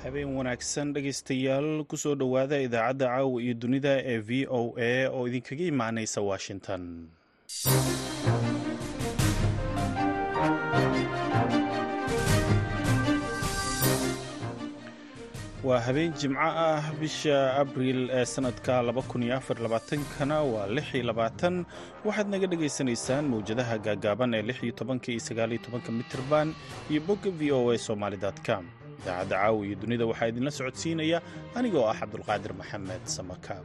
habeen wanaagsan dhegaystayaal kusoo dhowaada idaacadda caawa iyo dunida ee v o a oo idinkaga imaanaysa washington waa habeen jimco ah bisha abriil ee sanadka kana waa waxaad naga dhagaysanaysaan mawjadaha gaagaaban ee iyo mitrban iyo bogga v o a somalycom idaacadda caawa iyo dunida waxaa idinla socodsiinaya anigoo ah cabdulqaadir maxamed samakaab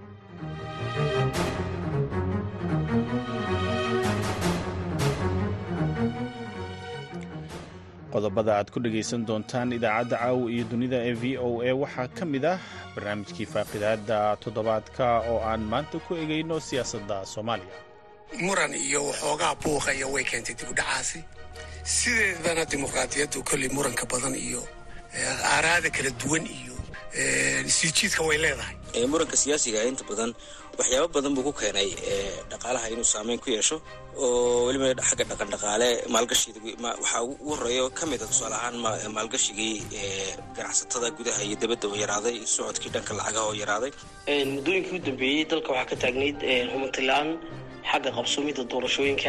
qodobada aad ku dhegaysan doontaan idaacadda caawa iyo dunida ee v o a waxaa ka mid ah barnaamijkii faaqidaada toddobaadka oo aan maanta ku egayno siyaasadda soomaaliya muran iyo waxoogaa buuqaya way keentay dibudhacaasi sideedana dimuqraadiyaddu kolley muranka badan iyo aaraada kala duwan iyo siijiidka way leedahay muranka siyaasiga inta badan waxyaabo badan buu ku keenay dhaqaalaha inuu saameyn ku yeesho oo weliba xagga dhaqan dhaqaale maalgashiga waxaa ugu horeeyo ka mid a tusaale ahaan maalgashigii ganacsatada gudaha iyo dabadda oo yaraaday socodkii dhanka lacagaha oo yaraaday muddooyinkii u dambeeyey dalka waxaa ka taagnayd humantilaan xagga qabsoomidda doorashooyinka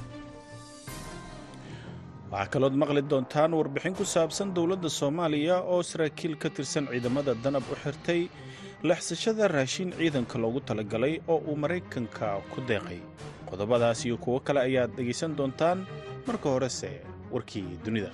waxaa kalood maqli doontaan warbixin ku saabsan dowladda soomaaliya oo saraakiil ka tirsan ciidamada danab u xirtay leexsashada raashin ciidanka loogu talagalay oo uu maraykanka ku deeqay qodobadaas iyo kuwo kale ayaad dhegaysan doontaan marka horese warkii dunida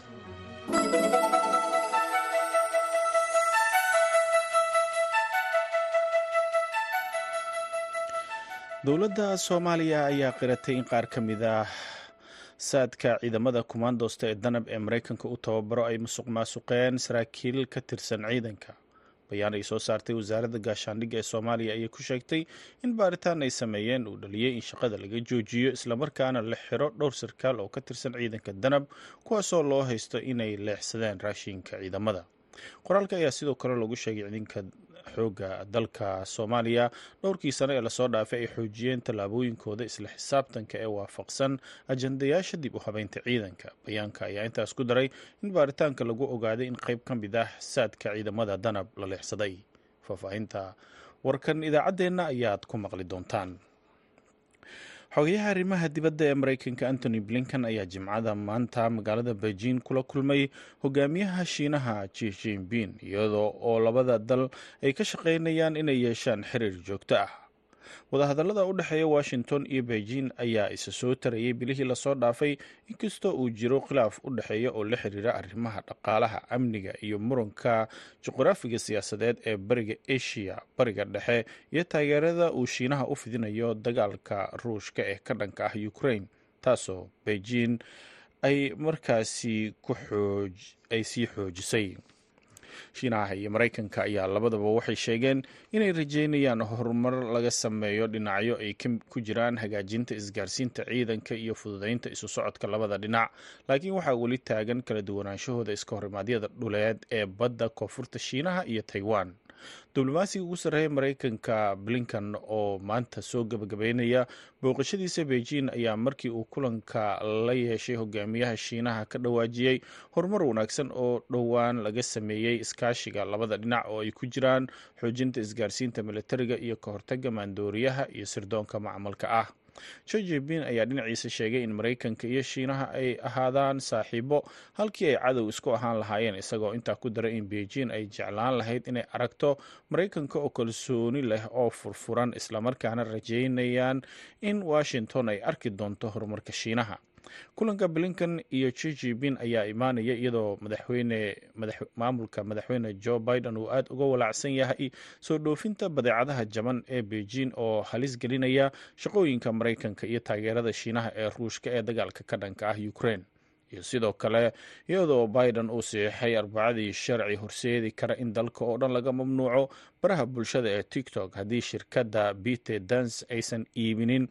dowladda soomaaliya ayaa qiratay in qaar ka mid ah saadka ciidamada kumaandoosta ee danab ee maraykanka u tababaro ay musuq maasuqeen saraakiil ka tirsan ciidanka bayaan ay soo saartay wasaaradda gaashaandhigga ee soomaaliya ayay ku sheegtay in baaritaan ay sameeyeen uu dhaliyey in shaqada laga joojiyo islamarkaana la xiro dhowr sarkaal oo ka tirsan ciidanka danab kuwaasoo loo haysto inay leexsadeen raashinka ciidamada qoraalka ayaa sidoo kale lagu sheegay ciidanka xoogga dalka soomaaliya dhowrkii sano ee lasoo dhaafay ay xoojiyeen tallaabooyinkooda isla xisaabtanka ee waafaqsan ajandayaasha dib u habeynta ciidanka bayaanka ayaa intaas ku daray in baaritaanka lagu ogaaday in qayb ka mid ah saadka ciidamada danab la leexsaday faahfaahinta warkan idaacaddeenna ayaad ku maqli doontaan xogayaha arrimaha dibadda ee maraykanka antony blinkan ayaa jimcada maanta magaalada beijing kula kulmay hogaamiyaha shiinaha ji jinping iyadoo oo labada dal ay ka shaqaynayaan inay yeeshaan xiriir joogto ah wadahadallada u dhexeeya washington iyo beijing ayaa isa soo tarayay bilihii lasoo dhaafay inkastoo uu jiro khilaaf u dhexeeya oo la xiriira arrimaha dhaqaalaha amniga iyo muranka juqraafiga siyaasadeed ee bariga asia bariga dhexe iyo taageerada uu shiinaha u fidinayo dagaalka ruushka ee ka dhanka ah ukraine taasoo beijing ay markaasi ay sii xoojisay shiinaha iyo maraykanka ayaa labadaba waxay sheegeen inay rajeynayaan horumar laga sameeyo dhinacyo ay ku jiraan hagaajinta isgaarsiinta ciidanka iyo fududeynta isu socodka labada dhinac laakiin waxaa weli taagan kala duwanaanshahooda iska horimaadyada dhuleed ee badda koonfurta shiinaha iyo taiwan diblomaasiga ugu sarreeya maraykanka blinkan oo maanta soo gebagabeynaya booqashadiisa beijing ayaa markii uu kulanka la yeeshay hogaamiyaha shiinaha ka dhawaajiyey horumar wanaagsan oo dhowaan laga sameeyey iskaashiga labada dhinac oo ay ku jiraan xoojinta isgaarsiinta militariga iyo ka hortaga maandooriyaha iyo sirdoonka macmalka ah jo jebin ayaa dhinaciisa sheegay in maraykanka iyo shiinaha ay ahaadaan saaxiibo halkii ay cadow isku ahaan lahaayeen isagoo intaa ku daray in beijing ay jeclaan lahayd inay aragto maraykanka oo kalsooni leh oo furfuran islamarkaana rajeynayaan in washington ay arki doonto horumarka shiinaha kulanka blinkan iyo jo jebin ayaa imaanaya iyadoo madaxweyne maamulka madaxweyne joe biden uu aada uga walaacsan yahay soo dhoofinta badeecadaha jaban ee beijing oo halis gelinaya shaqooyinka maraykanka iyo taageerada shiinaha ee ruushka ee dagaalka ka dhanka ah ukraine iyo sidoo kale iyadoo biden uu siixay arbacadii sharci horseedi kara in dalka oo dhan laga mamnuuco baraha bulshada ee tiktok haddii shirkadda bite dans aysan iibinin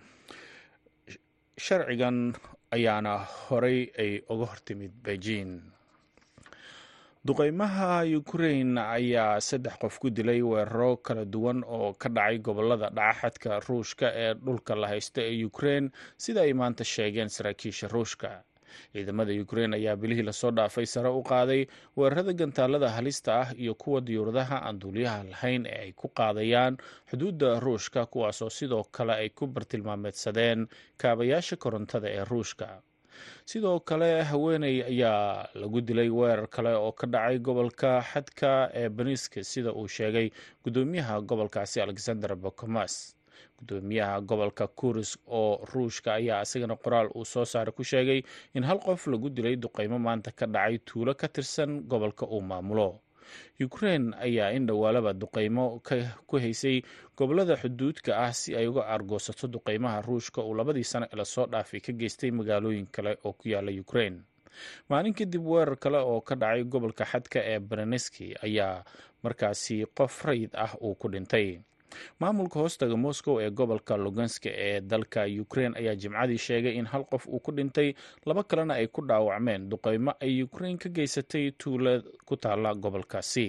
sharcigan ayaana horey ay uga hortimid beijing duqeymaha ukrain ayaa saddex qof ku dilay weeraro kala duwan oo ka dhacay gobolada dhacaxadka ruushka ee dhulka la haysta ee ukrain sida ay maanta sheegeen saraakiisha ruushka ciidamada ukrein ayaa bilihii lasoo dhaafay sare u qaaday weerarada gantaalada halista ah iyo kuwa diyuuradaha aan duuliyaha lahayn ee ay ku qaadayaan xuduudda ruushka kuwaasoo sidoo kale ay ku bartilmaameedsadeen kaabayaasha korontada ee ruushka sidoo kale haweeney ayaa lagu dilay weerar kale oo ka dhacay gobolka xadka ee beniska sida uu sheegay gudoomiyaha gobolkaasi alexander bokomas gudoomiyaha gobolka kuris oo ruushka ayaa isagana qoraal uu soo saaray ku sheegay in hal qof lagu dilay duqeymo maanta ka dhacay tuulo ka tirsan gobolka uu maamulo ukrein ayaa in dhowaalaba duqeymo ku haysay gobolada xuduudka ah si ay uga argoosato duqeymaha ruushka uu labadii sano ee lasoo dhaafay ka geystay magaalooyin kale oo ku yaala ukrein maalin kadib weerar kale oo ka dhacay gobolka xadka ee bereneski ayaa markaasi qof rayid ah uu ku dhintay maamulka hoostaga moscow ee gobolka luganska ee dalka ukrein ayaa jimcadii sheegay in hal qof uu ku dhintay laba kalena ay ku dhaawacmeen duqeymo ay ukrein ka geysatay tuula ku taala gobolkaasi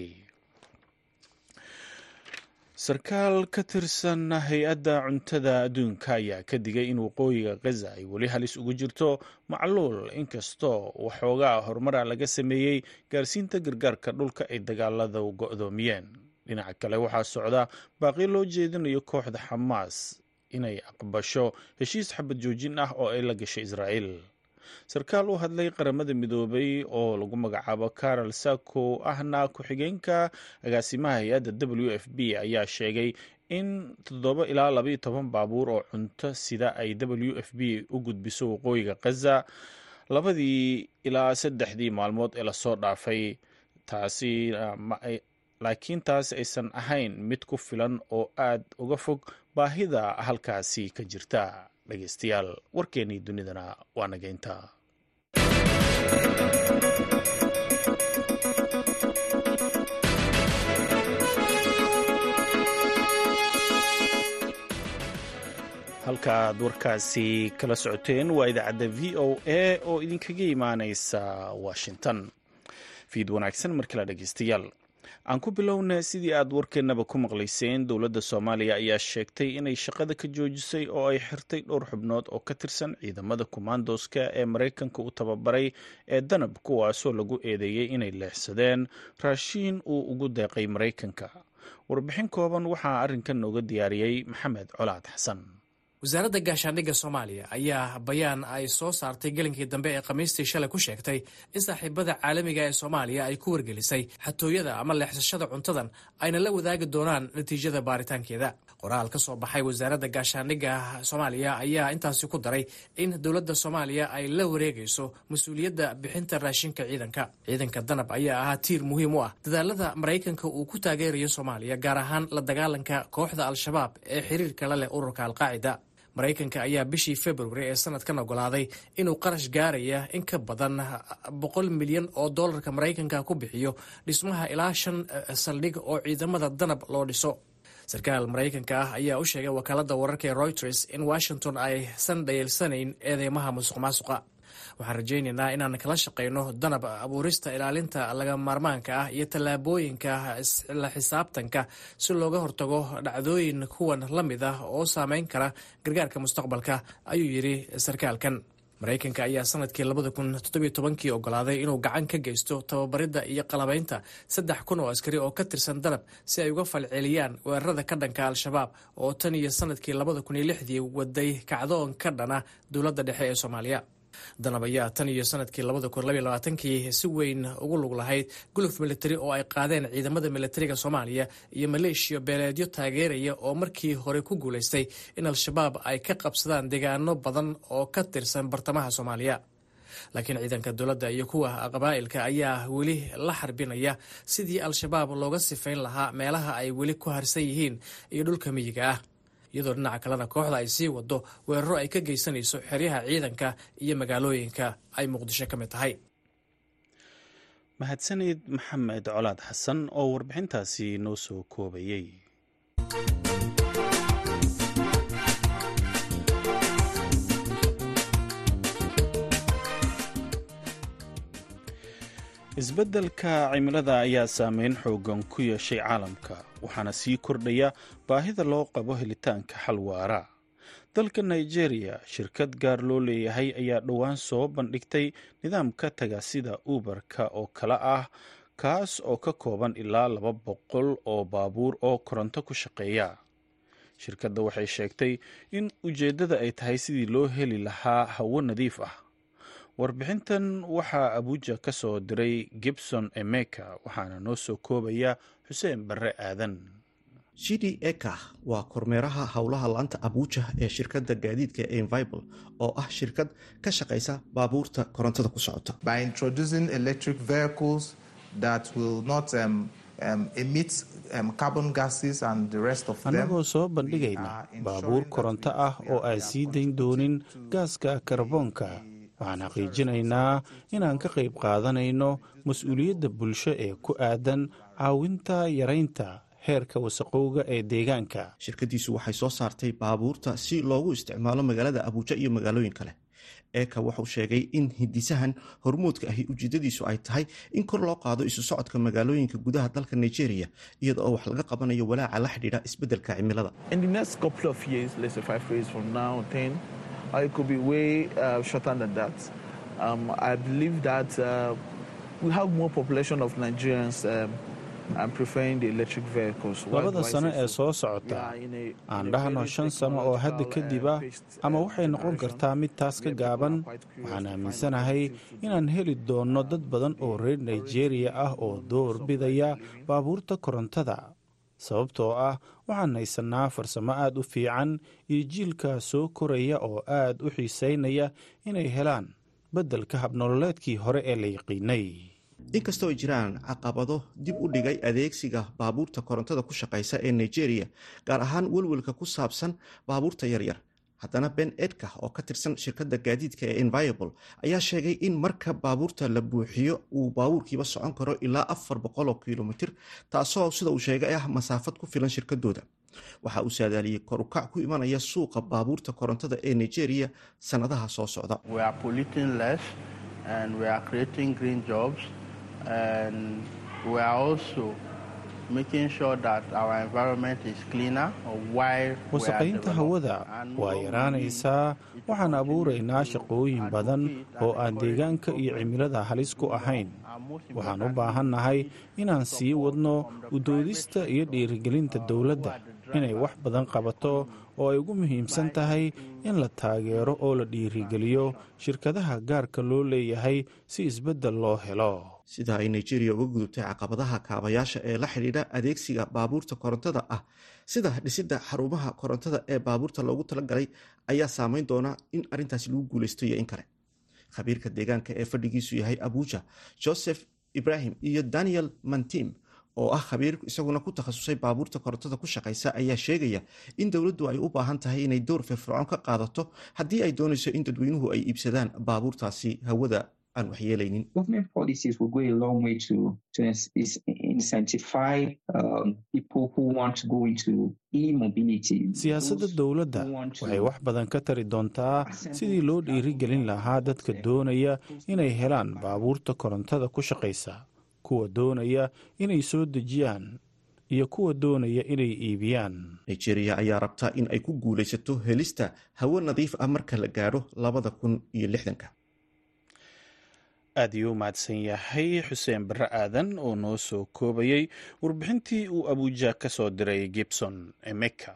sarkaal ka tirsan hay-adda cuntada adduunka ayaa ka digay in waqooyiga gaza ay weli halis ugu jirto macluul inkastoo waxoogaa horumara laga sameeyey gaarsiinta gargaarka dhulka ay dagaalada go-doomiyeen dhinaca kale waxaa socda baaqi loo jeedinayo kooxda xamaas inay aqbasho heshiis xabad joojin ah oo ay la gashay israa'iil sarkaal u hadlay qaramada midoobay oo lagu magacaabo carol sako ahna ku-xigeenka agaasimaha hay-adda w f b ayaa sheegay in toddoba ilaa labaiyo toban baabuur oo cunto sida ay w f b u gudbiso waqooyiga gaza labadii ilaa saddexdii maalmood ee lasoo dhaafay taasi laakiin taas aysan ahayn mid ku filan oo aad uga fog baahida halkaasi ka jirta dhegeystayaal warkeennii dunidana waa nageynta halkaaad warkaasi kala socoteen waa idaacadda v o a oo idinkaga imaaneysa washington fiid wanaagsan markala dhegeystayaal aan ku bilowna sidii aad warkeennaba ku maqlayseen dowladda soomaaliya ayaa sheegtay inay shaqada ka joojisay oo ay xirtay dhowr xubnood oo ka tirsan ciidamada kumaandoska ee maraykanka u tababaray ee danab kuwaasoo lagu eedeeyey inay leexsadeen raashiin uu ugu deeqay maraykanka warbixin kooban waxaa arrinkan nooga diyaariyey maxamed colaad xasan wasaaradda gaashaandhigga soomaaliya ayaa bayaan ay soo saartay gelinkii dambe ee khamiistii shalay ku sheegtay in saaxiibada caalamiga ee soomaaliya ay ku wargelisay xatooyada ama leexsashada cuntadan ayna la wadaagi doonaan natiijada baaritaankeeda qoraal ka soo baxay wasaaradda gaashaandhigga soomaaliya ayaa intaasi ku daray in dowladda soomaaliya ay la wareegayso mas-uuliyadda bixinta raashinka ciidanka ciidanka danab ayaa ahaa tiir muhiim u ah dadaalada maraykanka uu ku taageerayo soomaaliya gaar ahaan la dagaalanka kooxda al-shabaab ee xiriirka la leh ururka alqaacida maraykanka ayaa bishii februari ee sanadkan ogolaaday inuu qarash gaaraya in ka badan boqol milyan oo dollarka maraykanka ku bixiyo dhismaha ilaa shan saldhig oo ciidamada danab loo dhiso sarkaal maraykanka ah ayaa u sheegay wakaalada wararka ee reuters in washington aysan dhayeelsanayn eedeymaha musuq maasuqa waxaan rajaynaynaa inaan kala shaqayno danab abuurista ilaalinta laga maarmaanka ah iyo tallaabooyinka la xisaabtanka si looga hortago dhacdooyin kuwan la mid ah oo saameyn kara gargaarka mustaqbalka ayuu yidhi sarkaalkan maraykanka ayaa sanadkii labada kun toddobiyo tobankii ogolaaday inuu gacan ka geysto tababaridda iyo qalabaynta saddex kun oo askari oo ka tirsan danab si ay uga falceliyaan weerarada ka dhanka al-shabaab oo tan iyo sanadkii labada kun iyo lixdii waday kacdoon ka dhana dowladda dhexe ee soomaaliya danab ayaa tan iyo sanadkii labada kun labaiyo labaatankii si weyn ugu lug lahayd guluf militari oo ay qaadeen ciidamada militariga soomaaliya iyo maleeshiya beeleedyo taageeraya oo markii hore ku guulaystay in al-shabaab ay ka qabsadaan deegaano badan oo ka tirsan bartamaha soomaaliya laakiin ciidanka dowladda iyo kuwa qabaa'ilka ayaa weli la xarbinaya sidii al-shabaab looga sifayn lahaa meelaha ay weli ku harsan yihiin iyo dhulka miyiga ah iyadoo dhinaca kalena kooxda ay sii wado weeraro ay ka geysanayso xeryaha ciidanka iyo magaalooyinka ay muqdisho ka mid tahay mahadsanid maxamed colaad xasan oo warbixintaasi noo soo koobayey isbeddelka cimilada ayaa saameyn xoogan ku yeeshay caalamka waxaana sii kordhaya baahida loo qabo helitaanka xal waara dalka nigeria shirkad gaar loo leeyahay ayaa dhowaan soo bandhigtay nidaamka tagaasida uberka oo kale ah kaas oo ka kooban ilaa laba boqol oo baabuur oo koronto ku shaqeeya shirkadda waxay sheegtay in ujeeddada ay tahay sidii loo heli lahaa hawo nadiif ah warbixintan waxaa abuuja ka soo diray gibson emeka waxaana noo soo koobaya xuseen barre aadan shidi eka waa kormeeraha howlaha laanta abuuja ee shirkadda gaadiidka envible oo ah shirkad ka shaqaysa baabuurta korontada ku socota by introducing electric vehicles that will not um, um, emit um, carbon gases and the rest of them annagoo soo bandhigayna baabuur koronto ah oo aan sii dayn doonin gaaska karboonka waxaan xaqiijinaynaa inaan ka qayb qaadanayno mas-uuliyadda bulsho ee ku aadan caawinta yaraynta heerka wasaqowga ee deegaanka shirkaddiisu waxay soo saartay baabuurta si loogu isticmaalo magaalada abuuja iyo magaalooyin kale eeka wuxuu sheegay in hindisahan hormuudka ahi ujeedadiisu ay tahay in kor loo qaado isu socodka magaalooyinka gudaha dalka nigeria iyada oo wax laga qabanayo walaaca la xidhiidha isbeddelka cimilada labada sano ee soo socota aan dhahno shan sano oo hadda kadib ah ama waxay noqon kartaa mid taas ka gaaban waxaan aaminsanahay inaan heli doonno dad badan oo reer nigeria ah oo door bidaya baabuurta korontada sababtoo ah waxaan haysanaa farsamo aad u fiican iyo jiilka soo koraya oo aad u xiisaynaya inay helaan beddelka habnololeedkii hore ee la yaqiinay inkastoo ay jiraan caqabado dib u dhigay adeegsiga baabuurta korontada ku shaqaysa ee nigeria gaar ahaan welwelka ku saabsan baabuurta yaryar haddana ben edka oo ka tirsan shirkadda gaadiidka ee enviable ayaa sheegay in marka baabuurta la buuxiyo uu baabuurkiiba socon karo ilaa afar boqoloo kilomitir taasoo sida uu sheegay ah masaafad ku filan shirkadooda waxa uu saadaaliyey korukac ku imanaya suuqa baabuurta korontada ee nigeria sannadaha soo socda wasaqaynta hawada waa yaraanaysaa waxaan abuuraynaa shaqooyin badan oo aan deegaanka iyo cimilada halis ku ahayn waxaan u baahannahay inaan sii wadno udoodista iyo dhiirigelinta dowladda inay wax badan qabato oo ay ugu muhiimsan tahay in la taageero oo la dhiirigeliyo shirkadaha gaarka loo leeyahay si isbeddel loo helo sida ay nigeria uga gudubtay caqabadaha kaabayaasha ee la xidhiidha adeegsiga baabuurta korontada ah sida dhisidda xarumaha korontada ee baabuurta loogu talagalay ayaa saameyn doona in arrintaasi lagu guulaysto iyo in kale khabiirka deegaanka ee fadhigiisu yahay abuja joseph ibrahim iyo daniel mantim oo ah khabiir isaguna ku takhasusay baabuurta korontada ku shaqaysa ayaa sheegaya in dowladdu ay u baahan tahay inay door firfircoon ka qaadato haddii ay doonayso in dadweynuhu ay iibsadaan baabuurtaasi hawada aan waxyeelaynin siyaasadda dowladda waxay wax badan ka tari doontaa sidii loo dhiirigelin lahaa dadka doonaya inay helaan baabuurta korontada ku shaqaysa kuwa doonaya inay soo dejiyaan iyo kuwa doonaya inay iibiyaan nigeria ayaa rabta in ay ku guulaysato helista hawo nadiif ah marka la gaadho labada kun iyo lixdanka aad iyuu mahadsan yahay xuseen barre aadan oo noo soo koobayey warbixintii uu abuuja ka soo diray gibson emeka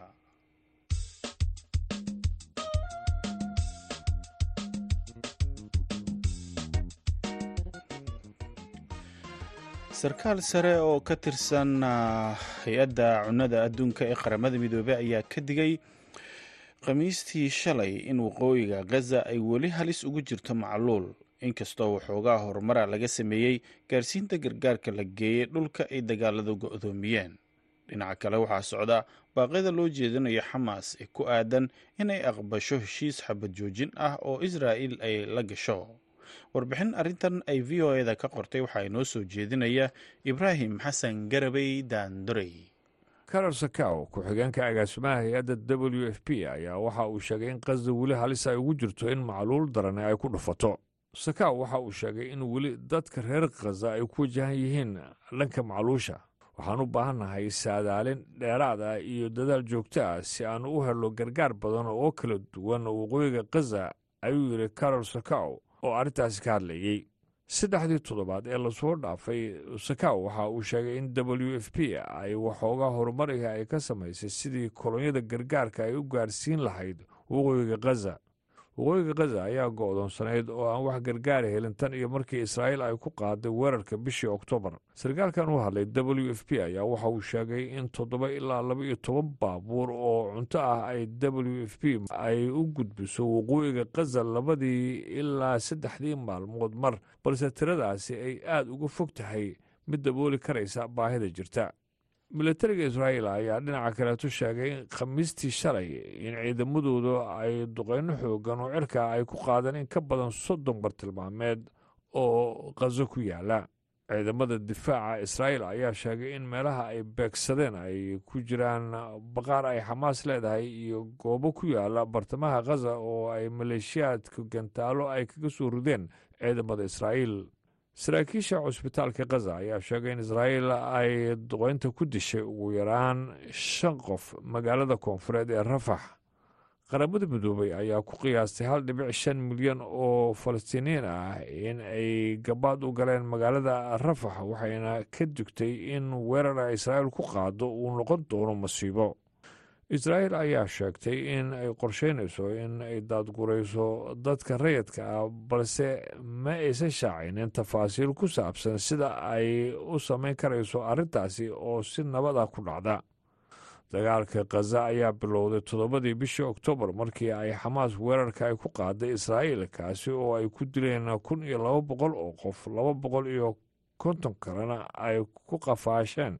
sarkaal sare oo ka tirsan hay-adda cunnada adduunka ee qaramada midoobey ayaa ka digay khamiistii shalay in waqooyiga gaza ay weli halis ugu jirto macluul inkastoo waxoogaa horumara laga sameeyey gaarsiinta gargaarka la geeyey dhulka ay dagaaladu go-doomiyeen dhinaca kale waxaa socda baaqyada loo jeedinayo xamaas ee ku aadan inay aqbasho heshiis xabad joojin ah oo israa'il ay la gasho warbixin arrintan ay v o eda ka qortay waxaa inoo soo jeedinaya ibraahim xasan garabey daandorey karar sakaw ku-xigeenka agaasimaha hay-adda w f p ayaa waxa uu sheegay in qasda weli halis ay ugu jirto in macluul darani ay ku dhufato sakaw waxa uu sheegay in weli dadka reer khaza ay ku wajahan yihiin dhanka macluusha waxaan u baahannahay saadaalin dheeraad ah iyo dadaal joogto ah si aan u helo gargaar badan oo kala duwan waqooyiga khaza ayuu yidhi carol sakaw oo arrintaasi ka hadlayey saddexdii toddobaad ee lasoo dhaafay sakaw waxa uu sheegay in w f p ay waxoogaa horumariga ay ka samaysay sidii kolonyada gargaarka ay u gaarsiin lahayd waqooyiga khaza waqooyiga khaza ayaa go'doonsanayd oo aan wax gargaara helin tan iyo markii israa'iil ay ku qaaday weerarka bishii oktoobar sarkaalkan u hadlay w f p ayaa waxa uu sheegay in toddoba ilaa laba iyo toban baabuur oo cunto ah ay w f p ay u gudbiso waqooyiga khaza labadii ilaa saddexdii maalmood mar balse tiradaasi ay aad uga fog tahay mid dabooli karaysa baahida jirta milatariga israa'iil ayaa dhinaca kaleetu sheegay in khamiistii shalay in ciidamadoodu ay duqeyno xoogan oo cirka ay ku qaadeen in ka badan soddon bartilmaameed oo khazo ku yaala ciidamada difaaca israa'iil ayaa sheegay in meelaha ay beegsadeen ay ku jiraan baqaar ay xamaas leedahay iyo goobo ku yaala bartamaha khaza oo ay maleeshiyaadka gantaalo ay kaga soo rideen ciidamada israa'iil saraakiisha cusbitaalka khaza ayaa sheegay in israa'iil ay duqeynta ku dishay ugu yaraan shan qof magaalada koonfureed ee rafax qaramada midoobay ayaa ku qiyaastay hal dhibic shan milyan oo falastiiniyiin ah in ay gabaad u galeen magaalada rafax waxayna ka digtay in weerara israa'iil ku qaado uu noqon doono masiibo israa'iil ayaa sheegtay in ay qorsheynayso in ay daadgurayso dadka rayidka ah balse ma aysan shaacinin tafaasiil ku saabsan sida ay u samayn karayso arrintaasi oo si nabad ah ku dhacda dagaalka khaza ayaa bilowday toddobadii bishii oktoobar markii ay xamaas weerarka ay ku qaaday israa'iil kaasi oo ay ku dileen kun iyo laba boqol oo qof laba boqol iyo konton kalena ay ku qafaasheen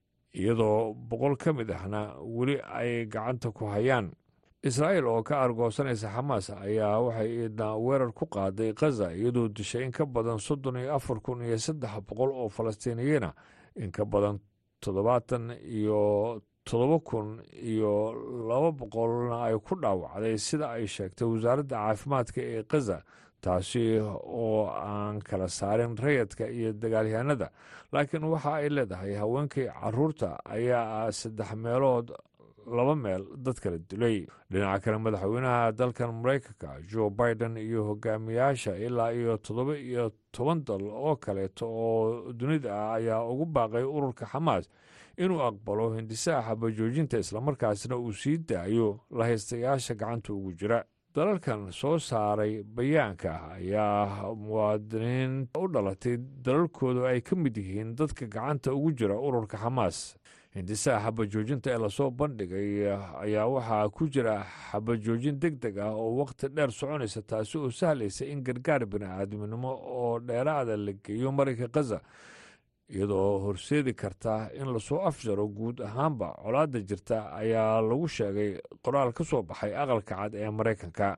iyadoo boqol ka mid ahna weli ay gacanta ku hayaan israa'iil oo ka argoosanaysa xamaas ayaa waxay iidna weerar ku qaaday khaza iyadoo dishay in ka badan soddon iyo afar kun iyo saddex boqol oo falastiiniyiina in ka badan toddobaatan iyo toddoba kun iyo laba boqolna ay ku dhaawacday sida ay sheegtay wasaaradda caafimaadka ee khaza taasi oo aan kala saarin rayadka iyo dagaalyahanada laakiin waxa ay leedahay haweenkii caruurta ayaa ah saddex meelood laba meel dad kala dilay dhinaca kale madaxweynaha dalkan maraykanka joe biden iyo hogaamiyaasha ilaa iyo toddoba iyo toban dal oo kaleeto oo dunida ah ayaa ugu baaqay ururka xamaas inuu aqbalo hindisaha xabajoojinta islamarkaasna uu sii daayo lahaystayaasha gacanta ugu jira dalalkan soo saaray bayaanka ayaa muwaadiniin u dhalatay dalalkooda ay ka mid yihiin dadka gacanta ugu jira ururka xamaas hindisaha xabajoojinta ee lasoo bandhigay ayaa waxaa ku jira xabajoojin deg deg ah oo wakhti dheer soconaysa taasi oo sahlaysa in gargaar bini'aadminimo oo dheeraada la geeyo marinka khaza iyadoo horseedi karta in lasoo afjaro guud ahaanba colaadda jirta ayaa lagu sheegay qoraal ka soo baxay aqalka cad ee maraykanka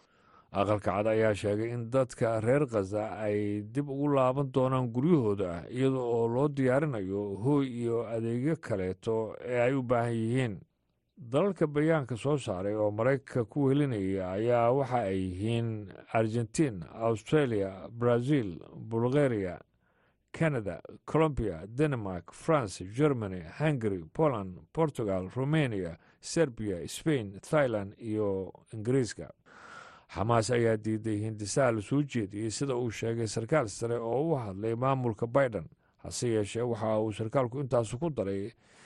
aqalka cad ayaa sheegay in dadka reer khaza ay dib ugu laaban doonaan guryahooda iyada oo loo diyaarinayo hooy iyo adeegyo kaleeto ee ay u baahan yihiin dalalka bayaanka soo saaray oo maraykanka ku welinaya ayaa waxa ay yihiin argentiin australia brazil bulgaria canada colombia denmark france germany hungary poland portugal romania serbiya spain thailand iyo ingiriiska xamaas ayaa diiday hindisaha la soo jeediyey sida uu sheegay sarkaal sare oo u hadlay maamulka biden hase yeeshee waxa uu sarkaalku intaasu ku daray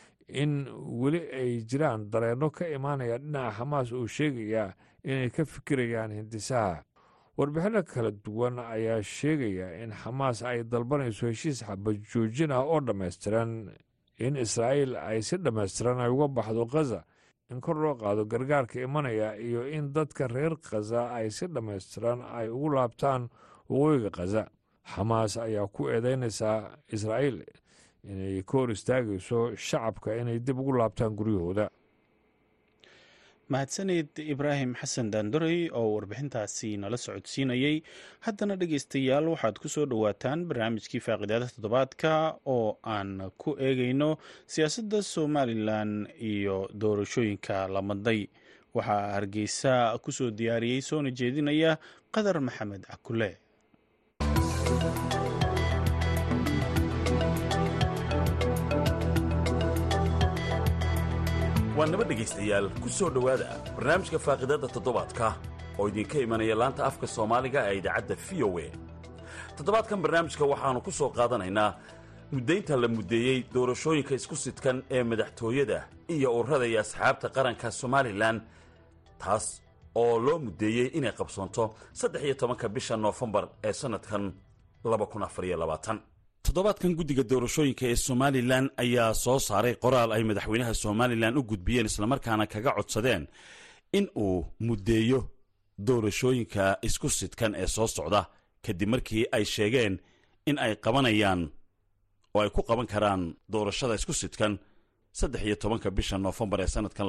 in weli ay jiraan dareenno ka imaanaya dhinaca xamaas oo sheegaya inay ka fikirayaan hindisaha warbixinno kala duwan ayaa sheegaya in xamaas ay dalbanayso heshiis xabajoojin ah oo dhammaystiran in israa'iil ay si dhammaystiran ay uga baxdo khaza in kor loo qaado gargaarka imanaya iyo in dadka reer khaza ay si dhammaystiran ay ugu laabtaan waqooyiga khaza xamaas ayaa ku eedeynaysaa israa'iil inay ka hor istaagayso shacabka inay dib ugu laabtaan guryahooda mahadsanid ibraahim xasan daandorey oo warbixintaasi nala socodsiinayey haddana dhegeystayaal waxaad ku soo dhowaataan barnaamijkii faaqidaada toddobaadka oo aan ku eegayno siyaasadda somalilan iyo doorashooyinka lamaday waxaa hargeysa ku soo diyaariyey soona jeedinaya qadar maxamed cakule waa naba dhegaystayaal ku soo dhowaada barnaamijka faaqidadda toddobaadka oo idinka imanaya laanta afka soomaaliga ee idaacadda v o a toddobaadkan barnaamijka waxaannu ku soo qaadanaynaa muddaynta la muddeeyey doorashooyinka isku sidkan ee madaxtooyada iyo ururada iyo asxaabta qaranka somalilan taas oo loo muddeeyey inay qabsoonto saddex iyo tobanka bisha noofembar ee sannadkan toddobaadkan guddiga doorashooyinka ee somalilan ayaa soo saaray qoraal ay madaxweynaha somalilan u gudbiyeen islamarkaana kaga codsadeen in uu muddeeyo doorashooyinka isku sidkan ee soo socda kadib markii ay sheegeen in ay qabanayaan oo ay ku qaban karaan doorashada isku sidkan saddex iyo tobanka bisha noofembar ee sannadkan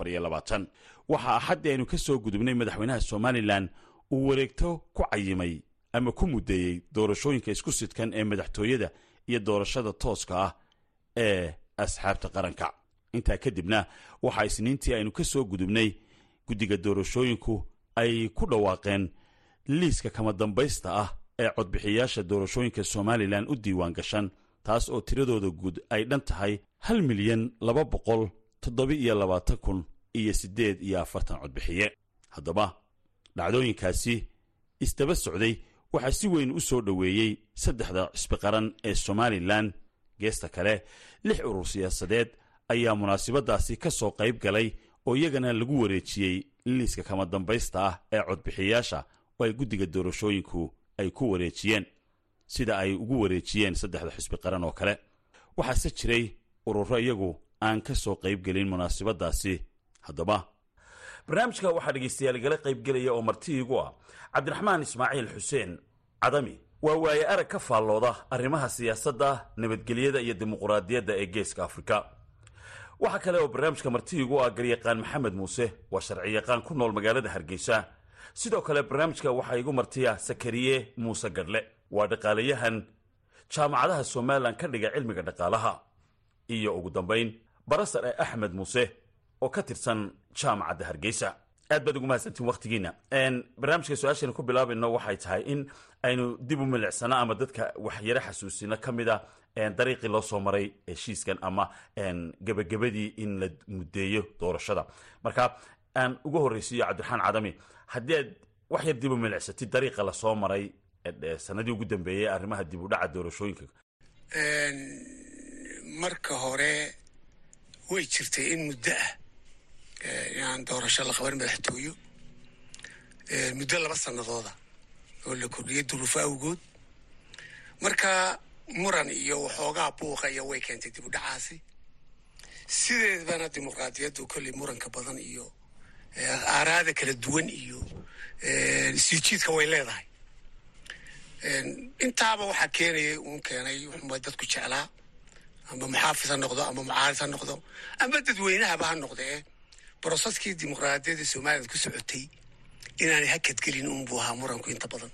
waxaa axaddii aynu ka soo gudubnay madaxweynaha somalilan uu wareegto ku cayimay ama ku muddeeyey doorashooyinka isku sidkan ee madaxtooyada iyo doorashada tooska ah ee asxaabta qaranka intaa kadibna waxaa isniintii aynu ka soo gudubnay guddiga doorashooyinku ay ku dhawaaqeen liiska kama dambaysta ah ee codbixiyaasha doorashooyinka somalilan u diiwaan gashan taas oo tiradooda guud ay dhan tahay hal milyan laba boqol toddoba-iyo labaatan kun iyo siddeed iyo afartan codbixiye haddaba dhacdooyinkaasi isdaba socday waxaa si weyn u soo dhoweeyey saddexda cisbi qaran ee somalilan geesta kale lix urur siyaasadeed ayaa munaasabadaasi ka soo qayb galay oo iyagana lagu wareejiyey liiska kama dambaysta ah ee codbixiyaasha oo ay guddiga doorashooyinku ay ku wareejiyeen sida ay ugu wareejiyeen saddexda xisbi qaran oo kale waxaase jiray ururo iyagu aan ka soo qaybgelin munaasabadaasi haddaba barnaamijka waxaa dhegaystayaal igala qaybgelaya oo marti iigu ah cabdiraxmaan ismaaciil xuseen cadami waa waaye arag ka faallooda arrimaha siyaasadda nabadgelyada iyo dimuquraadiyadda ee geeska afrika waxaa kale oo barnaamijka marti iigu ah garyaqaan maxamed muuse waa sharciyaqaan ku nool magaalada hargeysa sidoo kale barnaamijka waxaa igu martiya sakariye muuse gadhle waa dhaqaalayahan jaamacadaha somalilan ka dhiga cilmiga dhaqaalaha iyo ugu dambayn barasar ee axmed muuse oo ka tirsan jaamacadda hargeysa aad baad ugu mahadsantiin wakhtigiina barnaamijka su-aashaynu ku bilaabayno waxay tahay in aynu dib u milicsano ama dadka waxyaro xasuusino ka mid a dariiqii loo soo maray heshiiskan ama gebagabadii in la muddeeyo doorashada marka aan ugu horreysiiyo cabdiraxmaan cadami haddii aad wax yar dib u milicsatid dariiqa lasoo maray sanadii ugu dambeeyey arrimaha dib u dhaca doorashooyinka marka hore way jirtay in muddo ah inaan doorasho la qaban madaxtooyo muddo laba sanadooda oo la kordhiyay duruufo awgood marka muran iyo waxoogaa buuqa iyo way keentay dib u dhacaasi sideedbana dimuqraadiyaddu kolley muranka badan iyo aaraada kala duwan iyo sii jiidka way leedahay intaaba waxaa keenayay uun keenay wuxuunba dadku jeclaa ama muxaafis ha noqdo ama mucaaris ha noqdo ama dadweynahaba ha noqdee broseskii dimuqraadiyadda somalilan ku socotay inaanay hakadgelin unbuu ahaa muranku inta badan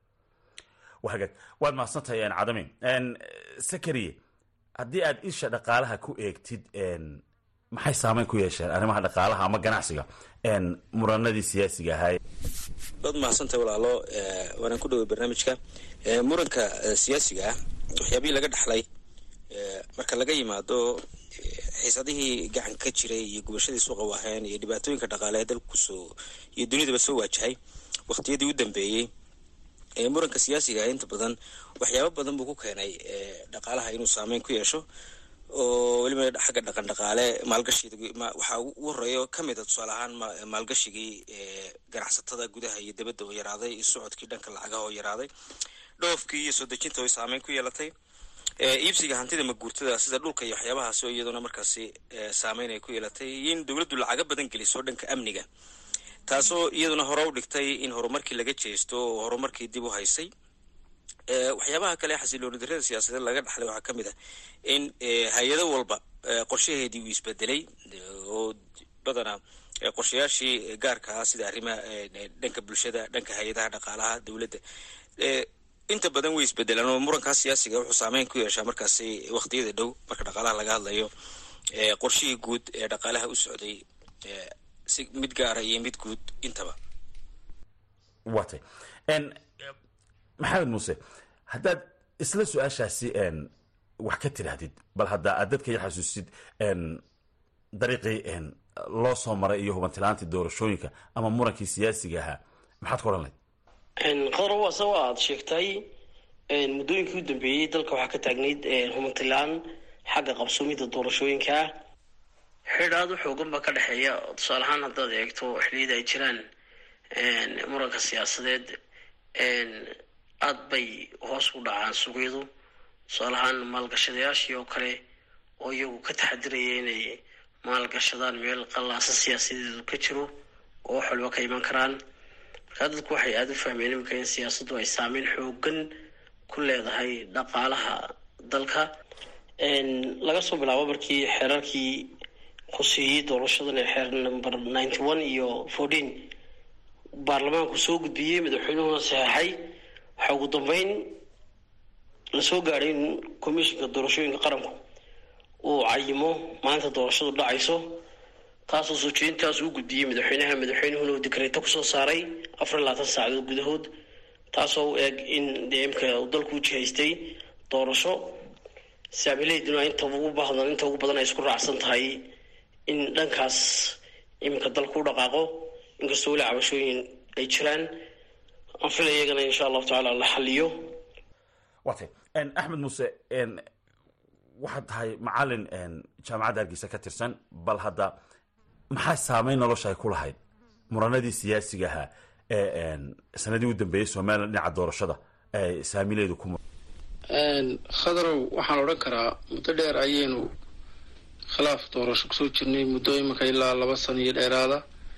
wagaag waad mahadsantahay cadami sakariye haddii aad isha dhaqaalaha ku eegtid maxay saameyn ku yeesheen arrimaha dhaqaalaha ama ganacsiga muranadii siyaasiga ahaa waad mahadsantahay walaalo waanaan ku dhoway barnaamijka muranka siyaasiga ah waxyaabihii laga dhaxlay marka laga yimaado xiisadihii gacan ka jiray iyo gubashadii suuqa waaheen iyo dhibaatooyinka dhaqaalehe dalkusoo iyo dunidaba soo waajahay waqtiyadii u dambeeyey muranka siyaasiga ah inta badan waxyaabo badan buu ku keenay dhaqaalaha inuu saameyn ku yeesho oo weliba xagga dhaqan dhaqaale maalgashiida waxaa ugu horeeyo ka mid a tusaale ahaan maalgashigii ganacsatada gudaha iyo dibadda oo yaraaday iyo socodkii dhanka lacagaha oo yaraaday dhoofkii iyo soo dejinta oo saameyn ku yeelatay iibsiga hantida maguurtada sida dhulka iyo waxyaabahaas oo iyaduna markaasi saameyn ay ku yeelatay iyo in dowladdu lacaga badan geliso dhanka amniga taasoo iyaduna hore u dhigtay in horumarkii laga jeesto oo horumarkii dib u haysay waxyaabaha kale xasilooni darada siyaasadeed laga dhaxlay waxaa ka mid ah in hay-ado walba qorshaheedii uu isbedelay oo badanaa qorshayaashii gaarka ah sida arrimaha dhanka bulshada dhanka hay-adaha dhaqaalaha dowladda inta badan way isbedelaan oo murankaas siyaasiga wuxuu saameyn ku yeeshaa markaasi waqtiyada dhow marka dhaqaalaha laga hadlayo qorshihii guud ee dhaqaalaha u socday si mid gaara iyo mid guud intaba watay maxamed muuse haddaad isla su-aashaasi wax ka tidhaahdid bal hadda aad dadka ya xasuusid dariiqii loo soo maray iyo hubantilaantii doorashooyinka ama murankii siyaasiga ahaa maxaad ku odhan layd qadar waa sa waa aada sheegtay muddooyinkii u dambeeyey dalka waxaa ka taagnayd hubantilaan xagga qabsoomida doorashooyinka ah xidh aada u xoogan baa ka dhexeeya tusaale ahaan haddaad eegto xilliyada ay jiraan muranka siyaasadeed aada bay hoos u dhacaan suuqyadu tusaale ahaan maalgashadayaashii oo kale oo iyagu ka taxadiraya inay maalgashadaan meel qallaasa siyaasadeedu ka jiro oo wax walba ka iman karaan markaa dadku waxay aada u fahmeen iminka in siyaasaddu ay saameyn xoogan ku leedahay dhaqaalaha dalka laga soo bilaabo markii xeerarkii khuseeyey doorashadan ee xeer number ninety one iyo fourteen baarlamaanku soo gudbiyey madaxweynuhuna saxeexay waxaa ugu dambeyn lasoo gaadhay in commissionka doorashooyinka qaranku uu cayimo maalinta doorashadu dhacayso taasoo soo jeedintaas uu gudbiyey madaxweynaha madaxweynuhuna uu dikreeto kusoo saaray afar iyo labaatan saacadood gudahood taasoo u eg in dee imka uu dalku u jihaystay doorasho saamileyduna inta ugu baahdan inta ugu badan ay isku raacsan tahay in dhankaas iminka dalku u dhaqaaqo inkastoo weli cabashooyin ay jiraan aan filaya iyagana insha allahu tacaala la xaliyo watay axmed muuse waxaad tahay macalin jaamacadda hargeysa ka tirsan bal hadda maxaa saameyn nolosha ay ku lahayd muranadii siyaasiga ahaa ee sanadii u dambeeyey somalilan dhinaca doorashada ee saamileedu ku khadarow waxaan odhan karaa muddo dheer ayaynu khilaaf doorasho kusoo jirnay muddo iminka ilaa laba sano iyo dheeraada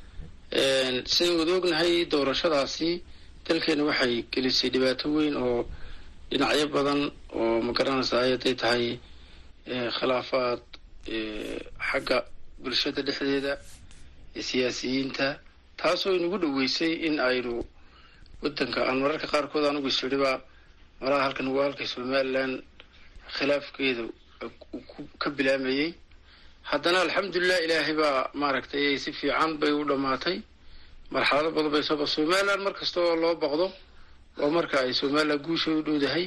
sidayn wada ognahay doorashadaasi dalkeena waxay gelisay dhibaato weyn oo dhinacyo badan oo ma garanaysa ayaday tahay khilaafaad xagga bulshada dhexdeeda siyaasiyiinta taasoo inagu dhoweysay in aynu wadanka aan mararka qaarkood anugu isiriba malaha halkan waa halka somalilan khilaafkeeda ka bilaamayey haddana alxamdulilah ilaahay baa maaragtay si fiican bay u dhammaatay marxalado badan bay sooba somalilan mar kasta oo loo baqdo waa marka ay somalilan guusha u dhowdahay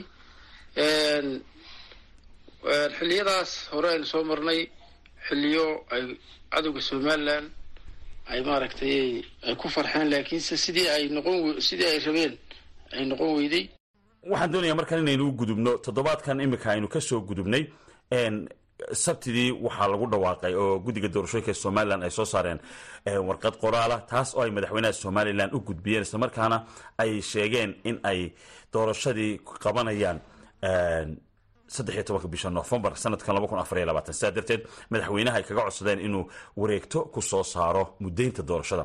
xilliyadaas hore aynu soo marnay xilliyo ay cadowga somalilan ay maaragtay ay ku farxeen laakiinse sidii ay noqon sidii ay rabeen ay noqon weyday waxaan doonayaa markaan inaynu u gudubno toddobaadkan iminka aynu kasoo gudubnay sabtidii waxaa lagu dhawaaqay oo guddiga doorashooyinka somalilan ay soo saareen warqad qoraala taas oo ay madaxweynaha somalilan u gudbiyeen islamarkaana ay sheegeen in ay doorashadii qabanayaan saddex iyo tobanka bisha novembar sanadkan laba kun afar iyo labaatan sidaa darteed madaxweynaha ay kaga codsadeen inuu wareegto ku soo saaro muddaynta doorashada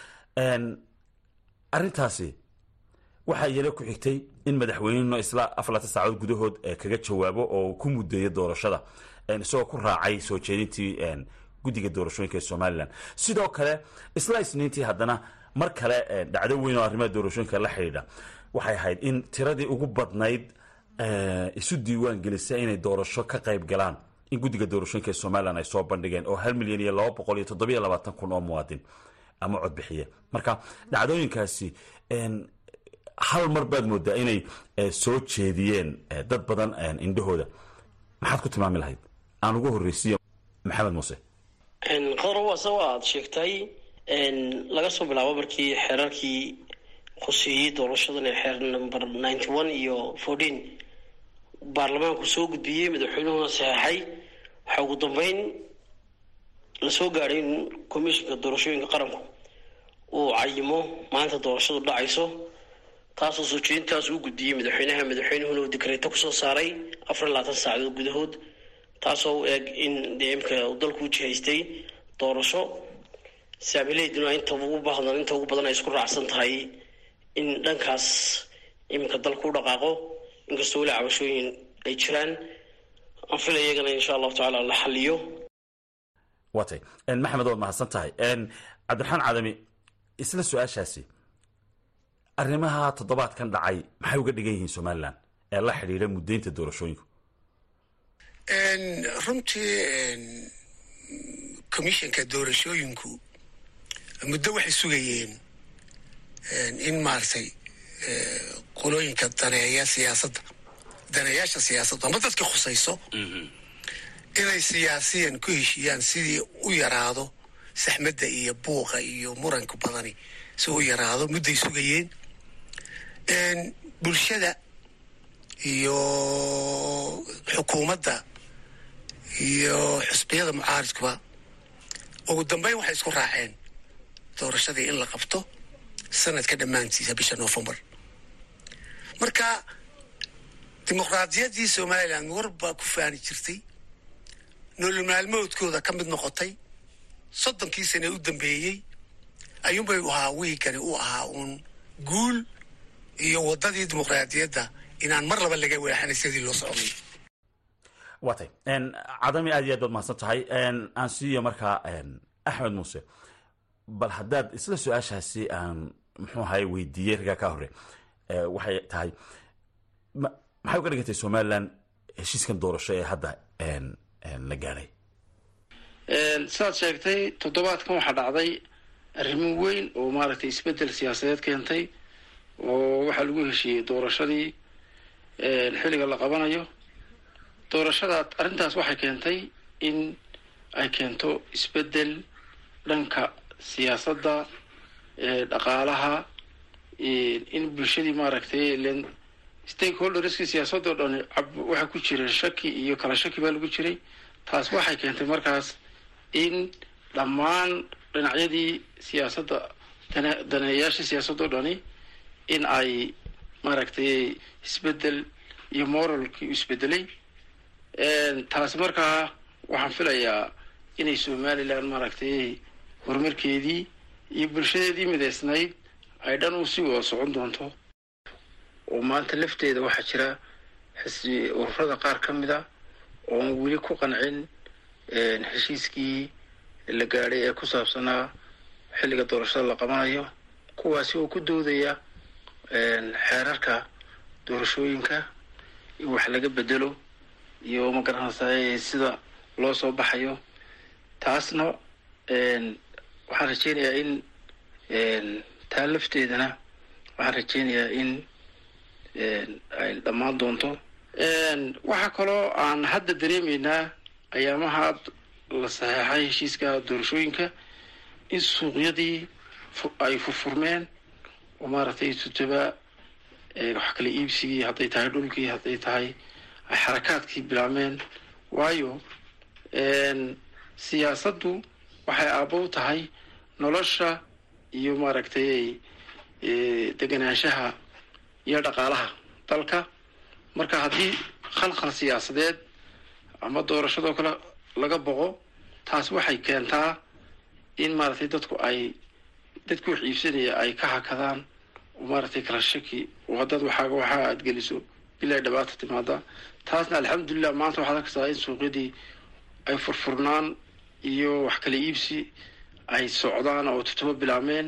arrintaasi waxaa iyana ku xigtay in madaxweyneno isla afarlaatan saacadood gudahood kaga jawaabo oo ku mudeeyo doorashada isagoo ku raacay soo jeedintii guddiga doorashooyinka ee somalilan sidoo kale isla isniintii haddana mar kale dhacdo weyn oo arrimaha doorashooyinka la xidhiidha waxay ahayd in tiradii ugu badnayd isu diiwaan gelisa inay doorasho ka qayb galaan in guddiga doorashooyinka ee somalilan ay soo bandhigeen oo hal milyan iyo laba boqol iyo toddobiyo labaatan kun oo muwaadin ama codbixiye marka dhacdooyinkaasi hal mar baad moodaa inay soo jeediyeen dad badan indhahooda maxaad ku tilmaami lahayd aan ugu horreysiiyo maxamed muuse qadar waase waa aada sheegtay laga soo bilaabo markii xeerarkii khuseeyey doorashadan ee xeer number ninety one iyo fourteen baarlamaanku soo gudbiyey madaxweynuhuna saxeexay waxaa ugu dambeyn lasoo gaadhay in commissionka doorashooyinka qaranku uu cayimo maalinta doorashadu dhacayso taasoo soo jeedintaas uu gudbiyey madaxweynaha madaxweynuhuna uu dikreeto kusoo saaray afar iyo labaatan saacadood gudahood taasoo u eg in dee imka uu dalku u jihaystay doorasho saamileyduna inta ugu baahdan inta ugu badan ay isku raacsan tahay in dhankaas iminka dalku u dhaqaaqo inkastoo weli cabashooyin ay jiraan aan filaya iyagana insha allahu tacaala la xaliyo watay maxamed waad mahadsan tahay cabdiraxmaan cadami isla su-aashaasi arrimaha toddobaadkan dhacay maxay uga dhigan yihiin somalilan ee la xidhiidha muddaynta doorashooyinku runtii commissionka doorashooyinku muddo waxay sugayeen in maaragtay qolooyinka daneeya siyaasadda daneeyaasha siyaasadda ama dadka khusayso inay siyaasiyan ku heshiiyaan sidii u yaraado saxmadda iyo buuqa iyo muranka badani si u yaraado mudday sugayeen bulshada iyo xukuumadda iyo xusbiyada mucaaridkuba ugu dambeyn waxay isku raaceen doorashadii in la qabto sanadka dhammaantiisa bisha noofembar marka dimuqraadiyaddii somalilan war baa ku faani jirtay nolol maalmoodkooda ka mid noqotay soddonkii sane u dambeeyey ayuunbay u ahaa wiigani u ahaa uun guul iyo waddadii dimuqraadiyadda inaan mar laba laga weexanay sidii loo socday waatay cadami aad iyo aad baad mahadsan tahay aan siiyo markaa axmed muuse bal haddaad isla su-aashaasi aan muxuu ahay weydiiyey ragaa ka hore waxay tahay maxay uga dhigantay somalilan heshiiskan doorasho ee hadda la gaadhay sidaad sheegtay toddobaadkan waxaa dhacday arrimo weyn oo maaragtay isbeddel siyaasadeed keentay oo waxaa lagu heshiiyey doorashadii xilliga la qabanayo doorashada arrintaas waxay keentay in ay keento isbeddel dhanka siyaasadda dhaqaalaha in bulshadii maaragtay len stakeholderskii siyaasadda o dhan waxaa ku jira shaki iyo kala shaki baa lagu jiray taas waxay keentay markaas in dhammaan dhinacyadii siyaasadda daneeyaashii siyaasadda o dhani in ay maaragtay isbeddel iyo moralkii u isbedelay taasi markaa waxaan filayaa inay somalilan maaragtay horumarkeedii iyo bulshadeedii midaysnayd ay dhan u sii wada socon doonto oo maanta lafteeda waxaa jira xisbi ururada qaar ka mid a oon weli ku qancin heshiiskii la gaadhay ee ku saabsanaa xilliga doorashada la qabanayo kuwaasi oo ku doodaya xeerarka doorashooyinka in wax laga bedelo iyo magaranaysaa sida loo soo baxayo taasna waxaan rajeynayaa in taa lafteedana waxaan rajeynayaa in ay dhammaan doonto waxaa kaloo aan hadda dareemaynaa ayaamaha la saxeexay heshiiska doorashooyinka in suuqyadii ay furfurmeen oo maaragtay tutaba wax kala iibsigii hadday tahay dhulkii hadday tahay ay xarakaadkii bilaabmeen waayo siyaasaddu waxay aabow tahay nolosha iyo maaragtay deganaanshaha iyo dhaqaalaha dalka marka haddii khalkhal siyaasadeed ama doorashadoo kale laga boqo taas waxay keentaa in maaragtay dadku ay dadku wax iibsanaya ay ka hakadaan oo maaragtay kala shaki oo haddaad waxaaga waxaa aad geliso bilaa dhibaata timaada taasna alxamdulilah maanta waxaad arkaysaa in suuqyadii ay furfurnaan iyo wax kala iibsi ay socdaan oo tutubo bilaabmeen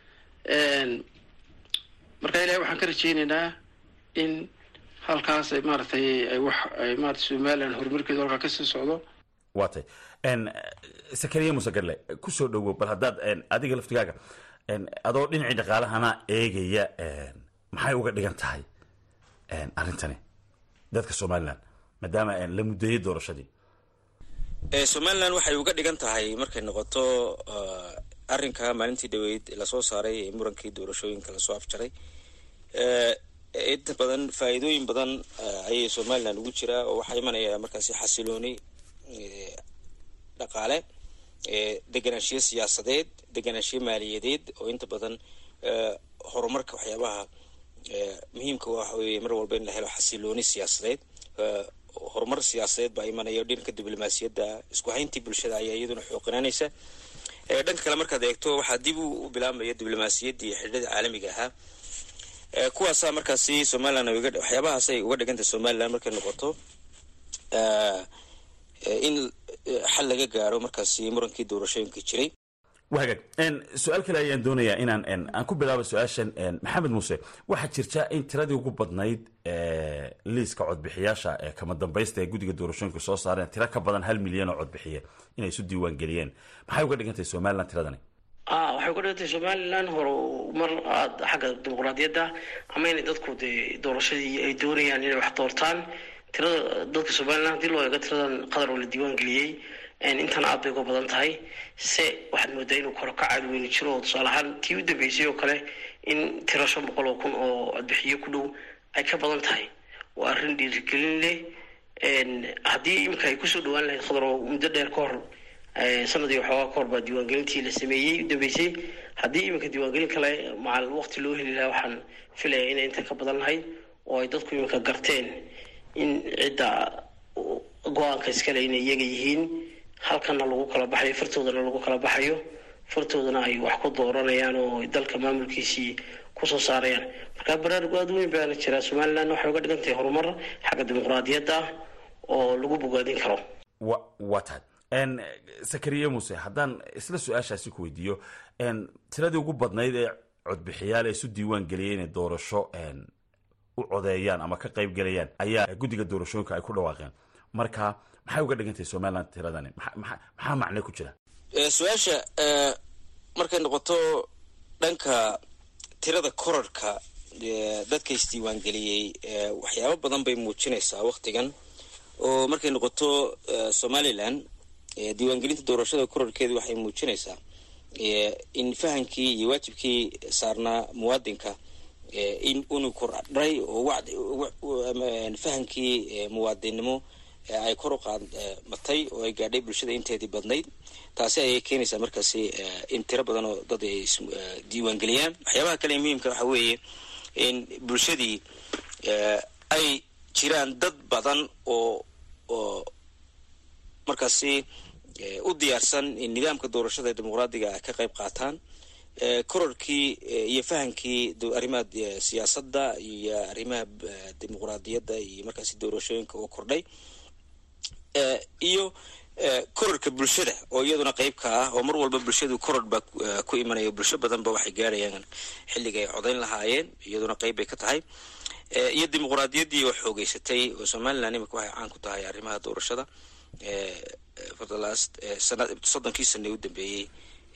marka ilahay waxaan ka rajeynaynaa in halkaas ay maaragtay ay wax ay maarata somalilan horumarkeedu halkaa kasii socdo waa tay sakariya musegarle kusoo dhowow bal haddaad adiga laftigaaga adoo dhinacii dhaqaalahana eegaya maxay uga dhigan tahay arrintani dadka somalilan maadaama la muddeeyey doorashadii somalilan waxay uga dhigan tahay markay noqoto arrinka maalintii dhaweyd lasoo saaray ee murankii doorashooyinka lasoo afjaray inta badan faa'iidooyin badan ayay somalilan ugu jiraa oo waxaa imanaya markaasi xasilooni dhaqaale deganaanshiyo siyaasadeed deganaanshiyo maaliyadeed oo inta badan horumarka waxyaabaha muhiimka waxa weeye mar walba in la helo xasilooni siyaasadeed horumar siyaasadeed baa imanaya dhanka diblomaasiyadda isku hayntii bulshada ayaa iyaduna xooqinaanaysa dhanka kale markaad eegto waxaa dib u bilaabmaya diblomaasiyaddii xidhada caalamiga ahaa kuwaasaa markaasi somalilan waxyaabahaasay uga dhigantay somalilan markay noqoto in xal laga gaaro markaasi murankii doorashooyinka jiray wagaag su-aal kale ayaan doonayaa inaan aan ku bilaabo su-aashan maxamed muuse waxaa jirta in tiradii ugu badnayd liiska codbixiyaasha ee kama dambaysta ee guddiga doorashooyinka soo saareen tiro ka badan hal milyan oo codbixiye inay isu diiwaan geliyeen maxay uga dhigantahay somalilan tiradani a waxay uga dhigantay somalilan horumar aada xagga dimuqraadiyadda ama inay dadku dee doorashadii ay doonayaan inay wax doortaan tirada dadka somalilan haddii loo eego tiradan qadar oo la diiwaan geliyey intan aad bay uga badan tahay se waxaad moodaa inuu koro ka caadi weyni jiro oo tusaale ahaan tii u dambeysay oo kale in tiro shan boqol oo kun oo codbixiyo ku dhow ay ka badan tahay waa arrin dhiirigelin leh haddii iminka ay kusoo dhawaan lahayd khadro muddo dheer ka hor sanadii waxoogaa ka hor baa diiwaangelintii la sameeyey u dambeysay haddii iminka diiwaangelin kale macal waqti loo heli lahaa waxaan filayaa inay inta ka badan lahayd oo ay dadku iminka garteen in cidda go-aanka iskale inay iyaga yihiin halkana lagu kala baxayo fartoodana lagu kala baxayo fartoodana ay wax ku dooranayaan oo dalka maamulkiisii kusoo saarayaan marka baraarug aada weyn baana jira somaliland waxay uga dhigan tahay horumar xagga dimuqraadiyadda ah oo lagu bogaadin karo wa waa tahay sakariye muuse haddaan isla su-aashaasi ku weydiiyo tiradii ugu badnayd ee codbixiyaal ee isu diiwaan geliyay inay doorasho u codeeyaan ama ka qayb gelayaan ayaa guddiga doorashooyinka ay ku dhawaaqeen marka maxay uga dhigan tahay somaliland tiradani maxaa macne ku jira su-aasha markay noqoto dhanka tirada korarhka dadka isdiiwaangeliyey waxyaabo badan bay muujinaysaa waktigan oo markay noqoto somalilan diiwaangelinta doorashada korarhkeedu waxay muujinaysaa in fahamkii iyo waajibkii saarnaa muwaadinka in unu kordhay oo fahamkii muwaadinnimo ay kor u qaadmatay oo ay gaadhay bulshada inteedii badnayd taasi ayay keenaysaa markaasi in tiro badan oo dad ay diiwaangeliyaan waxyaabaha kale muhiimka waxa weeye in bulshadii ay jiraan dad badan oo oo markaasi u diyaarsan in nidaamka doorashada dimuqraadiga ka qayb qaataan kororkii iyo fahamkii arrimaha siyaasadda iyo arrimaha dimuqraadiyadda iyo markaasi doorashooyinka oo kordhay iyo kororka bulshada oo iyaduna qeybka ah oo mar walba bulshadu koror baa ku imanaya bulsho badanba waxay gaarayaan xilliga ay codayn lahaayeen iyaduna qeyb bay ka tahay iyo dimuqraadiyaddii oo xoogeysatay oo somaliland imika waxay caan ku tahay arrimaha doorashada for the last sana soddonkii sane u dambeeyey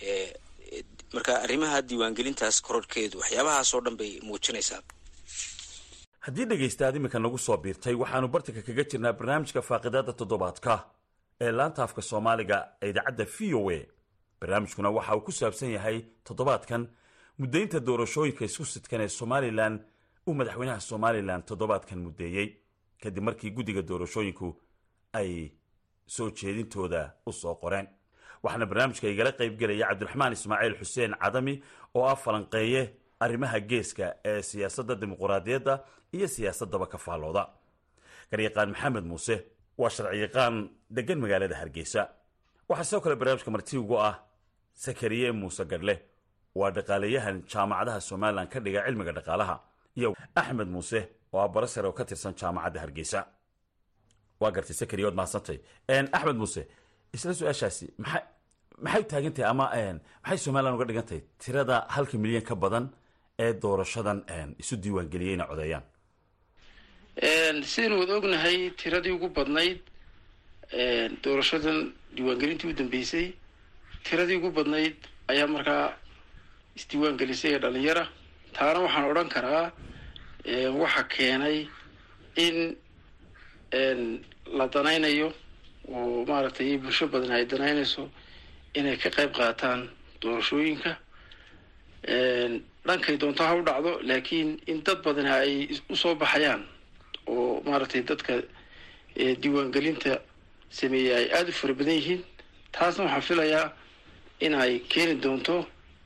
marka arrimaha diiwaangelintaas kororhkeedu waxyaabahaas oo dhan bay muujinaysaa haddii dhegaystaad iminka nagu soo biirtay waxaanu bartanka kaga jirnaa barnaamijka faaqidaada toddobaadka ee laanta afka soomaaliga ee idaacadda v o a barnaamijkuna waxa uu ku saabsan yahay toddobaadkan muddaynta doorashooyinka isku sidkan ee somalilan uu madaxweynaha somalilan toddobaadkan muddeeyey kadib markii guddiga doorashooyinku ay soo jeedintooda u soo qoreen waxaana barnaamijka igala qaybgelaya cabdiraxmaan ismaaciil xuseen cadami oo ah falanqeeye arrimaha geeska ee siyaasadda dimuquraadiyadda iyo siyaasaddaba ka faallooda garyaqaan maxamed muuse waa sharciyaqaan degan magaalada hargeysa waxaa sidoo kale barnaamijka marti ugu ah sakariye muuse gadhle waa dhaqaaleyahan jaamacadaha somalilan ka dhiga cilmiga dhaqaalaha iyo axmed muuse oo ah barasare oo ka tirsan jaamacadda hargeysa waa gartay sakariye waad mahadsantay axmed muuse isla su-aashaasi maxay maxay taagan tahay ama maxay somalilan uga dhigan tahay tirada halka milyan ka badan ee doorashadan isu diiwaangeliyey inay codeeyaan sidaynu wada ognahay tiradii ugu badnayd doorashadan diiwaangelintii u dambeysay tiradii ugu badnayd ayaa markaa isdiiwaangelisay ee dhalinyara taana waxaan odhan karaa waxa keenay in la danaynayo oo maaragtay bulsho badan ay danaynayso inay ka qayb qaataan doorashooyinka dhankay doonto ha u dhacdo laakiin in dad badan ay usoo baxayaan oo maaragtay dadka diiwaangelinta sameeyey ay aada u fara badan yihiin taasna waxaan filayaa in ay keeni doonto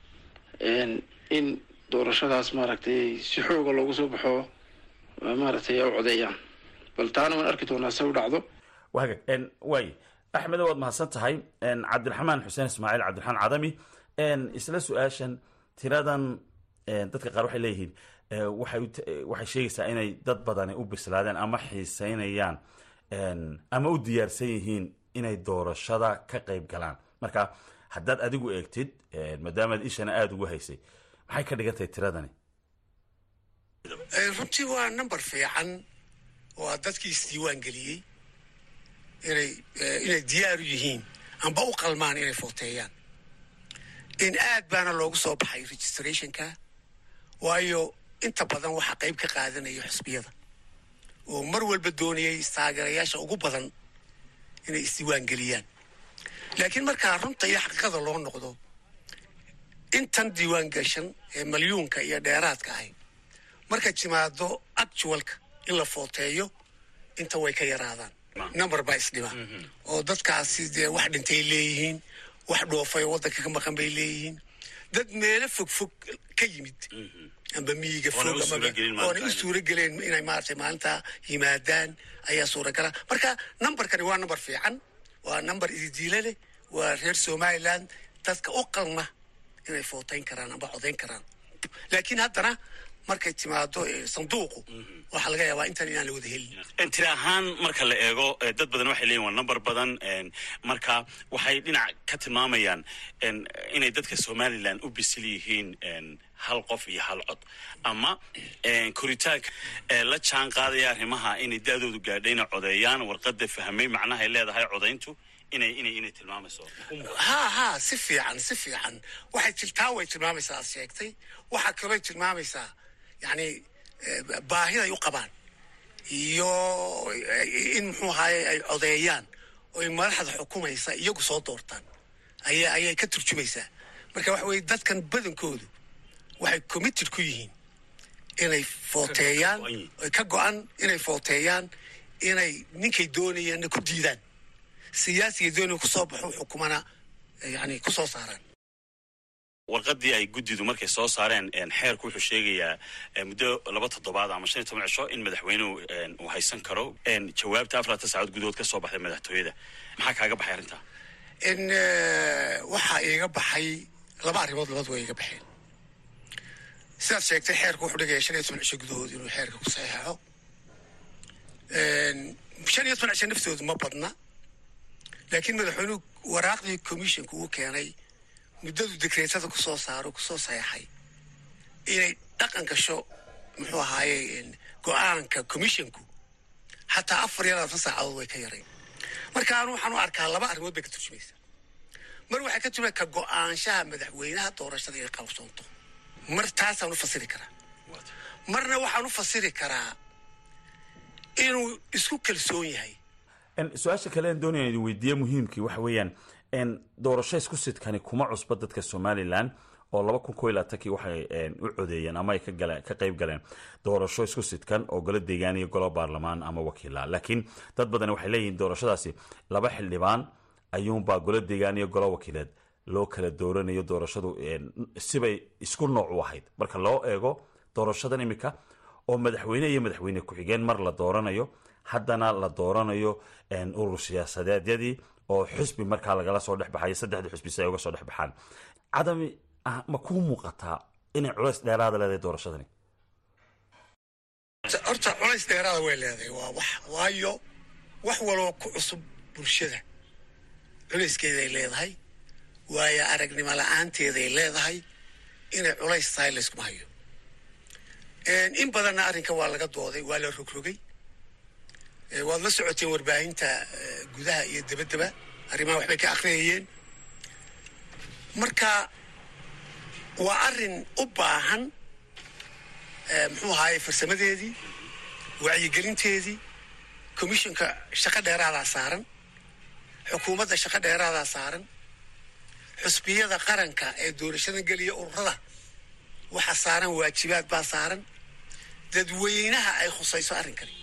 in doorashadaas maaragtay si xooga loogu soo baxo maaragtay ay u codeeyaan bal taana waan arki doonaa se u dhacdo waagag waay axmedo waad mahadsan tahay cabdiraxmaan xuseen ismaaciil cabdiraxmaan cadami isla su-aashan tiradan dadka qaar waxay leeyihiin waxay waxay sheegaysaa inay dad badani u bislaadeen ama xiiseynayaan ama u diyaarsan yihiin inay doorashada ka qayb galaan marka haddaad adigu eegtid maadaamaad ishana aada ugu haysay maxay ka dhigan tahay tiradani runtii waa number fiican oo dadkii isdiiwaan geliyey inay inay diyaaru yihiin amba u qalmaan inay footeeyaan in aad baana loogu soo baxay registrationka waayo inta badan waxaa qayb ka qaadanaya xusbiyada oo mar walba doonayay istaageerayaasha ugu badan inay isdiiwaan geliyaan laakiin markaa runta iyo xaqiiqada loo noqdo intan diiwaan gashan ee malyuunka iyo dheeraadka ahi markay timaado actualka in la footeeyo inta way ka yaraadaan number baa isdhima oo dadkaasi dee wax dhintay leeyihiin wax dhoofay oo waddanka ka maqan bay leeyihiin dad meelo fog fog ka yimid amba miyiga fog oona u suuro geleen inay maaragtay maalintaa yimaadaan ayaa suuragala marka numberkani waa number fiican waa number ididiile leh waa reer somaliland dadka u qalma inay footayn karaan amba codayn karaan laakiin haddana markay timaado sanduuqu waxaa laga yaabaa intan inaan la wada helin tiri ahaan marka la eego dad badan waxay leeyihin waa number badan marka waxay dhinac ka tilmaamayaan inay dadka somalilan u bisil yihiin hal qof iyo hal cod ama koritaanka la jaan qaadaya arrimaha inay da-doodu gaadhay inay codeeyaan warqada fahmay macnahay leedahay codayntu inay inay inay tilmaamayso ha ha si fiican si fiican waxay tiltaa way tilmaamaysaa aad sheegtay waxaa kalooy tilmaamaysaa yani baahiday u qabaan iyo in muxuu ahaye ay codeeyaan oy madaxda xukumaysa iyagu soo doortaan aya ayay ka turjumaysaa marka waxa weye dadkan badankoodu waxay committed ku yihiin inay footeeyaan oy ka go-an inay footeeyaan inay ninkay doonayeenna ku diidaan siyaasiga doonaya kusoo baxo xukumana yani kusoo saaraan warqadii ay guddidu markay soo saareen xeerku wuxuu sheegayaa muddo laba toddobaad ama shan iyo toban cisho in madaxweynuhu uu haysan karo jawaabta afaratan saacood gudahood ka soo baxday madaxtooyada maxaa kaaga baxay arrintaa in waxaa iiga baxay laba arrimood labad way iga baxeen sidaad sheegtay xeerku wuxuu dhigaya shan iyo toban cisho gudahood inuu xeerka ku saxeexo shan iyo toban cisho naftoodu ma badna laakiin madaxweynuhu waraaqdii commissionka uu keenay muddadu dekreetada kusoo saaro kusoo saxeexay inay dhaqan gasho muxuu ahaaye go-aanka commissionku xataa afar iyo labaatan saacadood way ka yarayn marka anu waxaan u arkaa laba arrimood bay ka turjumaysaa mar waxay ka turjumay ka go-aanshaha madaxweynaha doorashada inay qabsoonto mar taasaan u fasiri karaa marna waxaan u fasiri karaa inuu isku kalsoon yahay su-aasha kale aan doonaya idin weydiiye muhiimkii waxa weeyaan doorasho isku sidkani kuma cusba dadka somalilan oo laba kun ko iyo labaatankii waxay u codeeyeen ama ay ka qayb galeen doorasho isku sidkan oo golo deegaan iyo golo baarlamaan ama wakiila laakiin dad badan waxay leeyihiin doorashadaasi laba xildhibaan ayuunbaa golo deegaan iyo golo wakiileed loo kala dooranayo doorashadu sibay isku nooc u ahayd marka loo eego doorashadan imika oo madaxweyne iyo madaxweyne ku-xigeen mar la dooranayo haddana la dooranayo urur siyaasadeedyadii oo xusbi markaa lagala soo dhex baxayo saddexda xusbi si ay uga soo dhex baxaan cadami ma kuu muuqataa inay culays dheeraada leedahay doorashadani horta culays dheeraada way leedahay waa wax waayo wax waloo ku cusub bulshada culayskeeday leedahay waayo aragnimo la-aanteeday leedahay inay culays tahay layskuma hayo in badanna arrinka waa laga dooday waa la rogrogay waad la socoteen warbaahinta gudaha iyo dabaddaba arrimaha waxbay ka akhriyayeen marka waa arrin u baahan muxuu ahaaye farsamadeedii wacyigelinteedii commissionka shaqo dheeraadaa saaran xukuumadda shaqo dheeraadaa saaran xusbiyada qaranka ee doorashadan geliya ururada waxa saaran waajibaad baa saaran dadweynaha ay khusayso arrinkani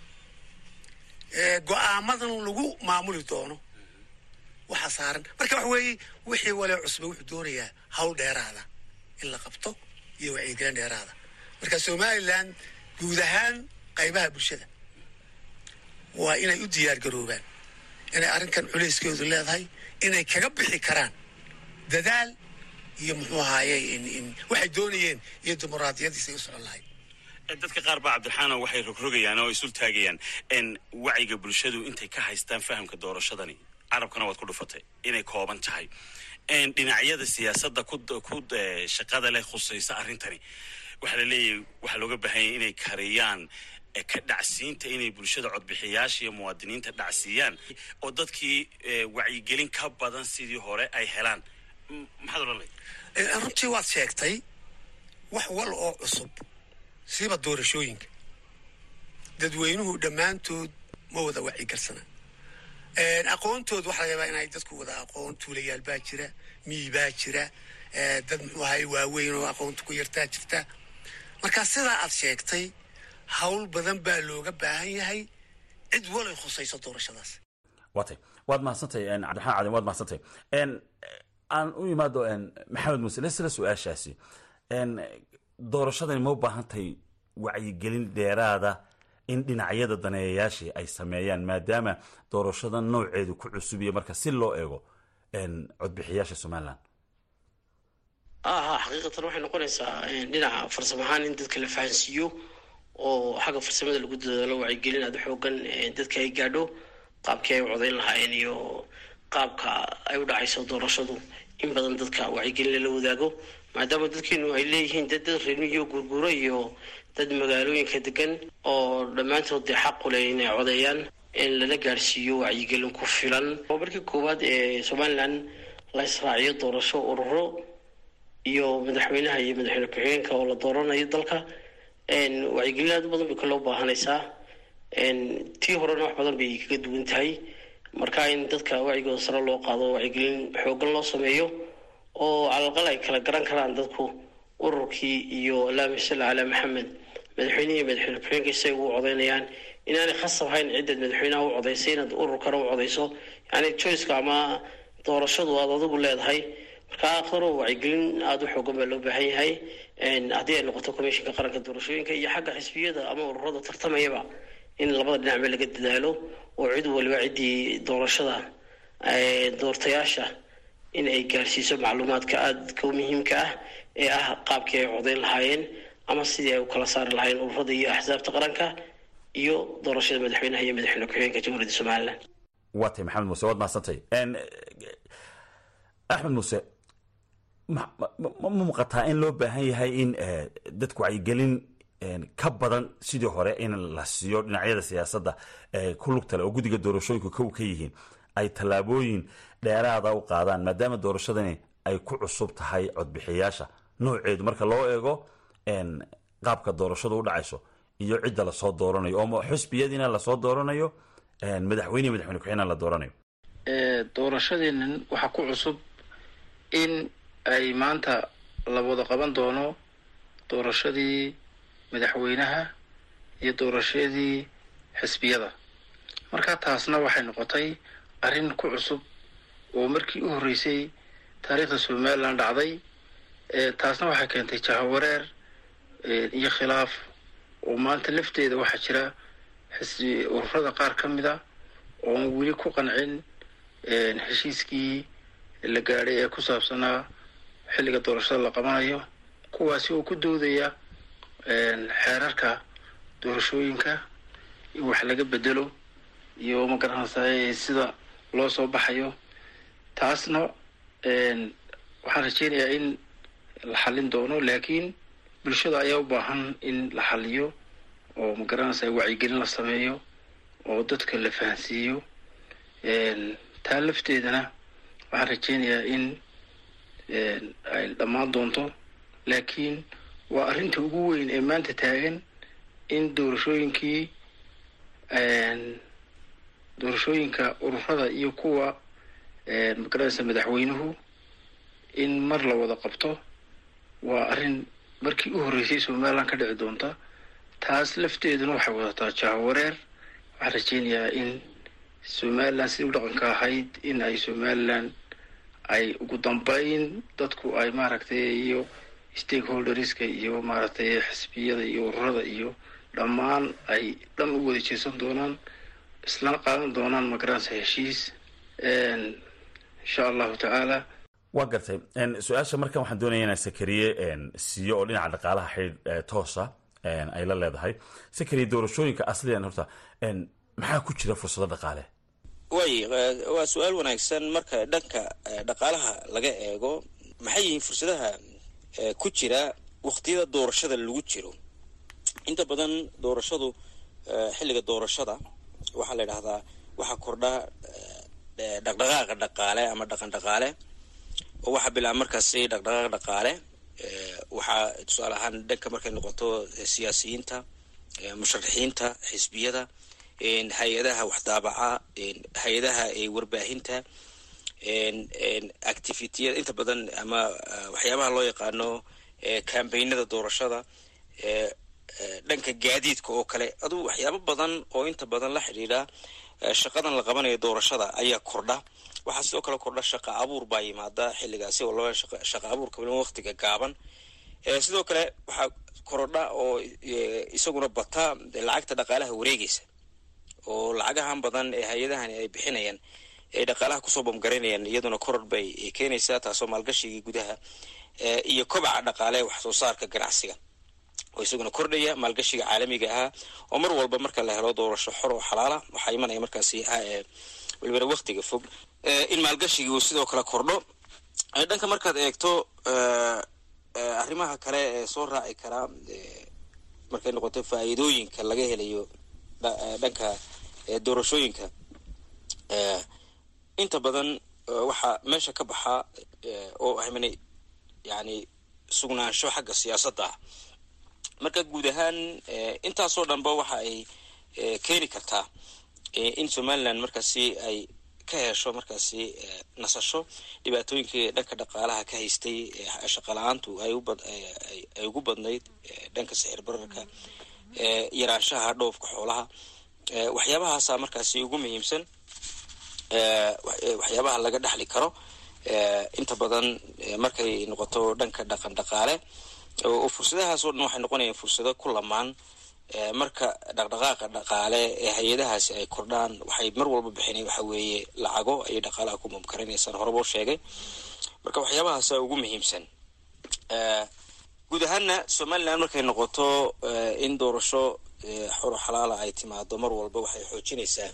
go-aamadan lagu maamuli doono waxa saaran marka waxa weeye wixii walee cusba wuxuu doonayaa hawl dheeraada in la qabto iyo wacyigelin dheeraada marka somalilan guud ahaan qaybaha bulshada waa inay u diyaar garoobaan inay arrinkan culayskeedu leedahay inay kaga bixi karaan dadaal iyo muxuu ahaaye waxay doonayeen iyo dimuqraadiyadiisa ay u socon lahayd dadka qaar baa cabdiraxaano waxay rogrogayaan oo isul taagayaan wacyiga bulshadu intay ka haystaan fahamka doorashadani carabkana waad ku dhufatay inay kooban tahay dhinacyada siyaasadda ku shaqada leh khusaysa arrintani waxaa la leeyahay waxaa looga baahanya inay kariyaan ka dhacsiinta inay bulshada codbixiyaasha iyo muwaadiniinta dhacsiiyaan oo dadkii wacyigelin ka badan sidii hore ay helaan maxaad odhan lay runtii waad sheegtay wax wal oo cusub siba doorashooyinka dadweynuhu dhammaantood ma wada wacyigarsana aqoontooda waxaa laga yaabaa inay dadku wada aqoon tuulayaal baa jira miyi baa jira dad muxuu ahay waaweyn oo aqoonta ku yartaa jirta marka sidaa aad sheegtay hawl badan baa looga baahan yahay cid walay khusayso doorashadaas watay waad mahadsantahay cabdiraxmaan cadin waad mahadsantahay aan u imaado maxamed muuse lesla su-aashaasi doorashadani ma u baahantahay wacyigelin dheeraada in dhinacyada daneeyayaashii ay sameeyaan maadaama doorashada nooceedu ku cusubiya marka si loo eego codbixiyaasha somalilan aha xaqiiqatan waxay noqonaysaa dhinaca farsamo ahaan in dadka la fahansiiyo oo xagga farsamada lagu dadaalo wacyigelin aada xoogan dadka ay gaadho qaabkii ay u codayn lahaayeen iyo qaabka ay u dhacayso doorashadu in badan dadka wacyigelin lala wadaago maadaama dadkeenu ay leeyihiin dad dad reermiyo guurguuro iyo dad magaalooyinka degan oo dhammaantood dee xaqu leh inay codeeyaan in lala gaadhsiiyo wacyigelin ku filan oo markii koowaad ee somalilan la israaciyo doorasho ururo iyo madaxweynaha iyo madaxweyne ku-xigeenka oo la dooranayo dalka wacyigelin aad u badan bay kaloo baahanaysaa tii horena wax badan bay kaga duwan tahay marka in dadka wacyigooda sare loo qaado wacyigelin xoogan loo sameeyo oo calalqal ay kala garan karaan dadku ururkii iyo allaahuma salli calaa maxamed madaxweynihi iyo madaxweyne ku-xigeenka isay ugu codeynayaan inaanay khasab hayn cidaad madaxweynaha u codaysay inaad ururkana u codayso yani joyceka ama doorashadu aad adigu leedahay marka akhiro wacyigelin aada u xoogan baa loo baahan yahay haddii ay noqoto commishinka qaranka doorashooyinka iyo xagga xisbiyada ama ururada tartamayaba in labada dhinacba laga dadaalo oo cid waliba ciddii doorashada doortayaasha in ay gaarsiiso macluumaadka aadka u muhiimka ah ee ah qaabkii ay codayn lahaayeen ama sidii ay u kala saari lahaayeen ururada iyo axsaabta qaranka iyo doorashada madaxweynaha iyo madaxweyne ku-xigeenka jamhuuriyadda somalilan waa tay maxamed muuse waad mahadsantay axmed muuse ma muuqataa in loo baahan yahay in dadku wacyigelin ka badan sidii hore in la siiyo dhinacyada siyaasadda ku lugtale oo guddiga doorashooyinku kow ka yihiin ay tallaabooyin dheeraada u qaadaan maadaama doorashadani ay ku cusub tahay codbixiyaasha nooceedu marka loo eego qaabka doorashadu u dhacayso iyo cidda lasoo dooranayo oo xusbiyadiina lasoo dooranayo madaxweyne madaxweyne ku-xigna la dooranayo doorashadeenan waxaa ku cusub in ay maanta la wada qaban doono doorashadii madaxweynaha iyo doorashadii xisbiyada marka taasna waxay noqotay arrin ku cusub oo markii u horreysay taariikhda somalilan dhacday taasna waxay keentay jahawareer iyo khilaaf oo maanta lafteeda waxaa jira xisbi ururada qaar ka mid a oon weli ku qancin heshiiskii la gaadhay ee ku saabsanaa xilliga doorashada la qabanayo kuwaasi oo ku doodaya xeerarka doorashooyinka in wax laga bedelo iyo magaranaysaa sida loo soo baxayo taasna waxaan rajeynayaa in la xallin doono laakiin bulshada ayaa u baahan in la xalliyo oo magaranaysaa wacyigelin la sameeyo oo dadka la fahansiiyo taa lafteedana waxaan rajeynayaa in ay dhammaan doonto laakiin waa arrinta ugu weyn ee maanta taagan in doorashooyinkii doorashooyinka ururada iyo kuwa magaranaysa madaxweynuhu in mar la wada qabto waa arrin markii u horreysay somalilan ka dhici doonta taas lafteeduna waxay wadataa jahawareer waxaan rajeynayaa in somalilan sidii u dhaqanka ahayd in ay somalilan ay ugu dambeyn dadku ay maaragtay iyo stakeholderska iyo maaragtay xisbiyada iyo ururada iyo dhammaan ay dhan u wada jeesan doonaan isla qaadan doonaan magaranaysa heshiis insha allahu tacaala waa gartay su-aasha markan waxaan doonaya inaan sakariye siiyo oo dhinaca dhaqaalaha xidh toosa ay la leedahay sakariye doorashooyinka asliyan horta maxaa ku jira fursado dhaqaale way waa su-aal wanaagsan marka dhanka dhaqaalaha laga eego maxay yihiin fursadaha ku jira waqtiyada doorashada lagu jiro inta badan doorashadu xilliga doorashada waxaa la yidhahdaa waxaa kordha dhaqdhaqaaqa dhaqaale ama dhaqan dhaqaale oo waxaa bilaaba markaasi dhaqdhaqaaq dhaqaale waxaa tusaale ahaan dhanka markay noqoto siyaasiyiinta musharaxiinta xisbiyada hay-adaha waxdaabaca hay-adaha warbaahinta activitiyada inta badan ama waxyaabaha loo yaqaano cambaynada doorashada dhanka gaadiidka oo kale aduu waxyaabo badan oo inta badan la xidhiidha shaqadan la qabanayo doorashada ayaa kordha waxaa sidoo kale kordha shaqa abuur baa yimaada xilligaasi oo loo shaqa abuurka waliba waqtiga gaaban sidoo kale waxaa korodha oo isaguna bata lacagta dhaqaalaha wareegaysa oo lacagahan badan ee hay-adahani ay bixinayaan ay dhaqaalaha kusoo bamgaraynayaan iyaduna koror bay keenaysaa taasoo maalgashigii gudaha iyo kobaca dhaqaale wax soo saarka ganacsiga oo isaguna kordhaya maalgashiga caalamiga ahaa oo mar walba marka la helo doorasho xor oo xalaala waxaa imanaya markaasi welibana waktiga fog in maalgashigii uu sidoo kale kordho dhanka markaad eegto arrimaha kale ee soo raaci karaa markay noqoto faa'iidooyinka laga helayo dhanka doorashooyinka inta badan waxaa meesha ka baxaa oo ahmana yani sugnaansho xagga siyaasadda ah marka guud ahaan intaasoo dhanba waxa ay keeni kartaa in somaliland markaasi ay ka hesho markaasi nasasho dhibaatooyinkii dhanka dhaqaalaha ka haystay shaqala-aantu ay ugu badnayd dhanka sixir bararka yaraanshaha dhoofka xoolaha waxyaabahaasa markaasi ugu muhiimsan waxyaabaha laga dhexli karo inta badan markay noqoto dhanka dhaqan dhaqaale oo fursadahaas oo dhan waxay noqonayaan fursado ku lamaan marka dhaqdhaqaaqa dhaqaale ee hay-adahaasi ay kordhaan waxay mar walba bixinay waxa weeye lacago ayay dhaqaalaha ku mumkarinaysaan horeba u sheegay marka waxyaabahaasa ugu muhiimsan guud ahaana somaliland markay noqoto in doorasho xoro xalaala ay timaado mar walba waxay xoojinaysaa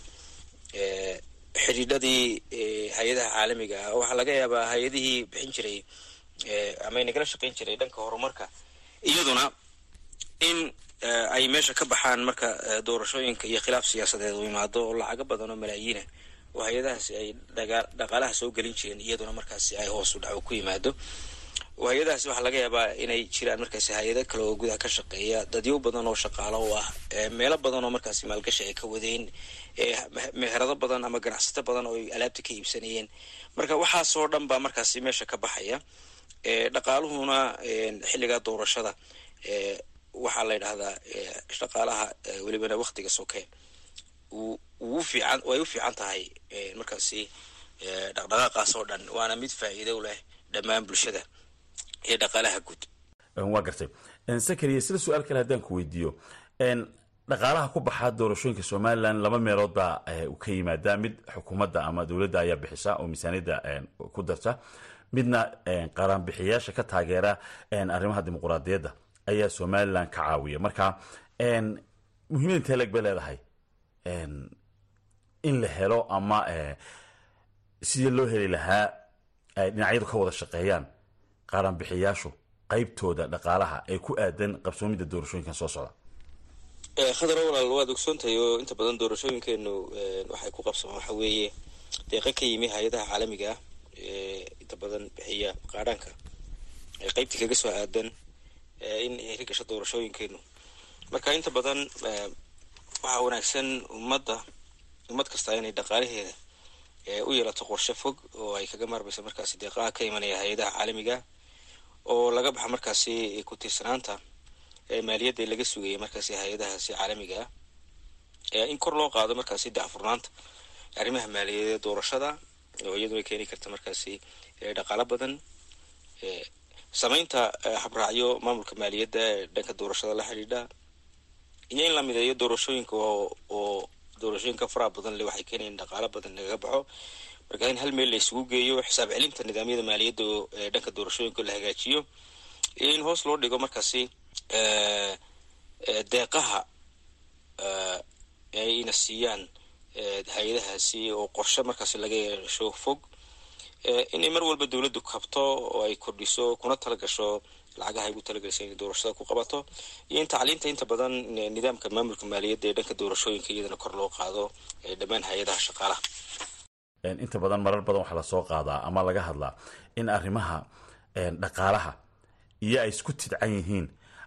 xidhiidhadii hay-adaha caalamiga ah waxaa laga yaabaa hay-adihii bixin jiray ama nagala shaqayn jiray dhanka horumarka iyaduna in ay meesha ka baxaan marka doorashooyinka iyo khilaaf siyaasadeed u imaado oo lacago badan oo malaayiina oo hay-adahaasi ay dhaqaalaha soo gelin jireen iyaduna markaasi ay hoos u dhaco ku yimaado oo hay-adahaasi waxaa laga yaabaa inay jiraan markaasi hay-ado kale oo gudaha ka shaqeeya dadyo badan oo shaqaalo u ah meelo badan oo markaasi maalgashi ay ka wadeen meherado badan ama ganacsato badan oo ay alaabta ka iibsanayeen marka waxaasoo dhan baa markaasi meesha ka baxaya dhaqaaluhuna xilligaa doorashada waxaa la yidhahdaa dhaqaalaha welibana waktiga soke uu fiican way u fiican tahay markaasi dhaqdhaqaaqaas oo dhan waana mid faa'iido leh dhammaan bulshada iyo dhaqaalaha guud waa gartay sakariya sida su-aal kale haddaan ku weydiiyo dhaqaalaha ku baxaa doorashooyinka somalilan laba meelood baa u ka yimaadaa mid xukuumadda ama dowladda ayaa bixisa oo miisaaniyadda ku darta midna qaranbixiyaasha ka taageera arrimaha dimuquraadiyadda ayaa somalilan ka caawiya marka muhiimada intee leg bay leedahay in la helo ama sidii loo heli lahaa ay dhinacyadu ka wada shaqeeyaan qaranbixiyaashu qaybtooda dhaqaalaha ee ku aadan qabsoomidda doorashooyinkan soo socda khadar walaal waad ogsoontahay oo inta badan doorashooyinkeenu waxay ku qabsamaan waxa weeye deeqa ka yimi hay-adaha caalamiga ah inta badan bixiya qaadhaanka qaybtii kaga soo aadan in heri gasho doorashooyinkeenu marka inta badan waxaa wanaagsan ummadda ummad kasta inay dhaqaalaheeda u yeelato qorshe fog oo ay kaga maarmayso markaasi deeqaha ka imanaya hay-adaha caalamiga oo laga baxa markaasi ku tiirsanaanta maaliyadda laga sugaya markaasi hay-adahaasi caalamiga ah in kor loo qaado markaasi dacfurnaanta arrimaha maaliyadeed doorashada oo iyaduna keeni karta markaasi dhaqaalo badan samaynta habraacyo maamulka maaliyadda ee dhanka doorashada la xidhiidha iyo in la mideeyo doorashooyinka oo doorashooyinka faraha badan le waxay keenayan dhaqaalo badan lagaga baxo marka in hal meel la isugu geeyo xisaab celinta nidaamyada maaliyadda ee dhanka doorashooyinka la hagaajiyo iyo in hoos loo dhigo markaasi deeqaha ayna siiyaan hay-adahaasi oo qorshe markaasi laga yeesho fog inay mar walba dowladdu kabto oo ay kordhiso kuna talagasho lacagaha ay ugu talagelaysa inay doorashada ku qabato iyo in tacliinta inta badan nidaamka maamulka maaliyadda ee dhanka doorashooyinka iyadana kor loo qaado dhammaan hay-adaha shaqaalaha inta badan marar badan waxaa lasoo qaadaa ama laga hadlaa in arrimaha dhaqaalaha iyo ay isku tidcan yihiin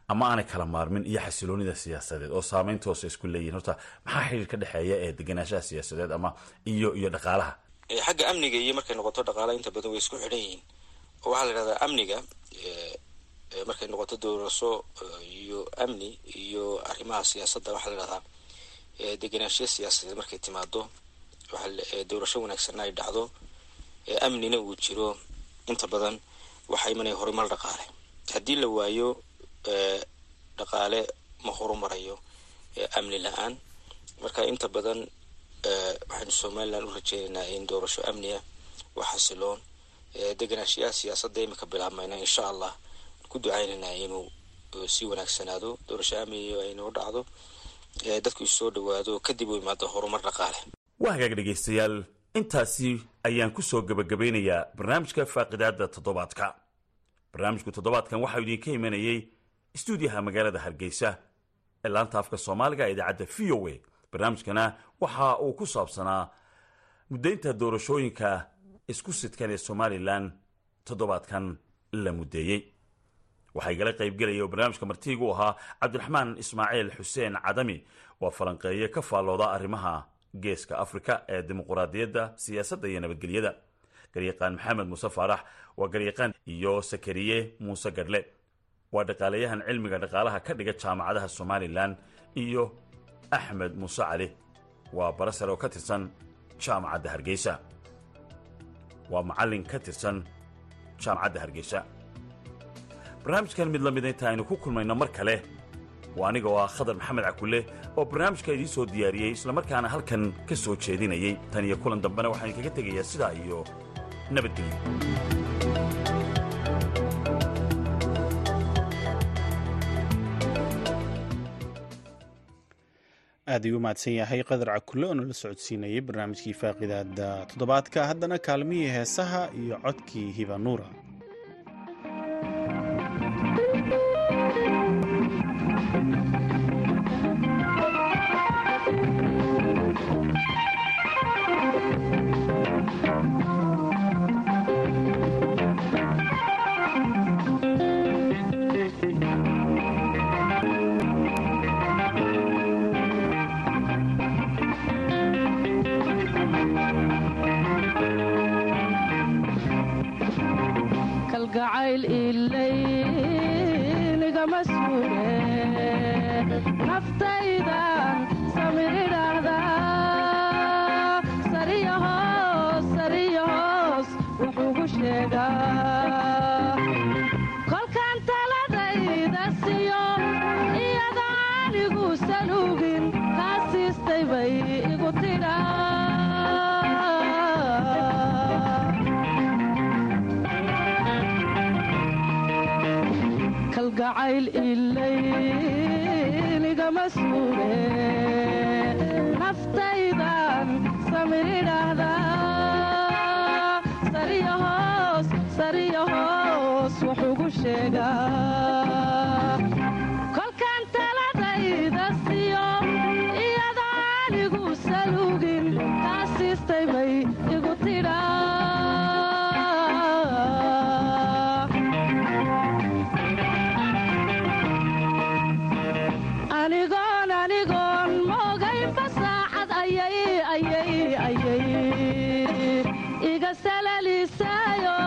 ama aanay kala maarmin iyo xasiloonida siyaasadeed oo saameyn toosa isku leeyihin horta maxaa xiriir ka dhexeeya ee degenaanshaha siyaasadeed ama iyo iyo dhaqaalaha xagga amniga iyo markay noqoto dhaqaalaha inta badan way isku xidhan yihiin oo waxaa la yidhahdaa amniga markay noqoto doorasho iyo amni iyo arrimaha siyaasadda waxaa la yidhahdaa degenaanshiya siyaasadeed markay timaado doorasho wanaagsanna ay dhacdo amnina uu jiro inta badan waxaa imanaya horumar dhaqaale haddii la waayo dhaqaale ma horumarayo amni la-aan marka inta badan waxaynu somalilan u rajeynaynaa in doorasho amniya waa xasiloon degenaanshiyaha siyaasadda imika bilaabmayna insha allah ku ducaynaynaa inuu sii wanaagsanaado doorasho amniya aynoo dhacdo dadku isoo dhawaado kadib u imaado horumar dhaqaale waa hagaag dhegaystayaal intaasi ayaan ku soo gebagabeynayaa barnaamijka faaqidaada toddobaadka barnaamijku toddobaadkan waxaa idinka imanayey istuudiyaha magaalada hargeysa ee laanta afka soomaaliga ee idaacadda v o a barnaamijkana waxa uu ku saabsanaa muddaynta doorashooyinka isku sidkan ee somalilan toddobaadkan la muddeeyey waxaa igala qaybgelaya oo barnaamijka martiigu ahaa cabdiraxmaan ismaaciil xuseen cadami waa falanqeeye ka faallooda arrimaha geeska afrika ee dimuquraadiyadda siyaasadda iyo nabadgelyada garyaqaan maxamed muuse faarax waa garyaqaan iyo sakariye muuse gadhle waa dhaqaalayahan cilmiga dhaqaalaha ka dhiga jaamacadaha somalilan iyo axmed muuse cali waa barasar oo ka tirsan jaamacadda hargeysa waa macallin ka tirsan jaamacadda hargeysa barnaamijkan mid la mida inta aynu ku kulmayno mar kale waa aniga oo ah khadar maxamed cakulle oo barnaamijka idiin soo diyaariyey islamarkaana halkan ka soo jeedinayay tan iyo kulan dambena waxaan idinkaga tegayaa sidaa iyo nabadgelyo aad ayuu mahadsan yahay qadar cakulle oo nala socodsiinayay barnaamijkii faaqidaada toddobaadka haddana kaalmihii heesaha iyo codkii hibanuura kalgacayl ilaynigama suure naftaydan samiridhaahda sariya hoos sariya hoos wuxuugu sheegaa kolkaan taladayda siyo iyada anigu saluugin kaa siistay bay igu tidhaa kalgacayl ilaynigama suure naftaydan samiridhaahda sariya hoos sariya hoos wuxuugu sheegaa kolkaan taladayda siyo iyada anigu saluugin kaa siistay bay igu tidhaa anigoon anigoon moogaynba saacad ayay ayay ayay iga salalisaayo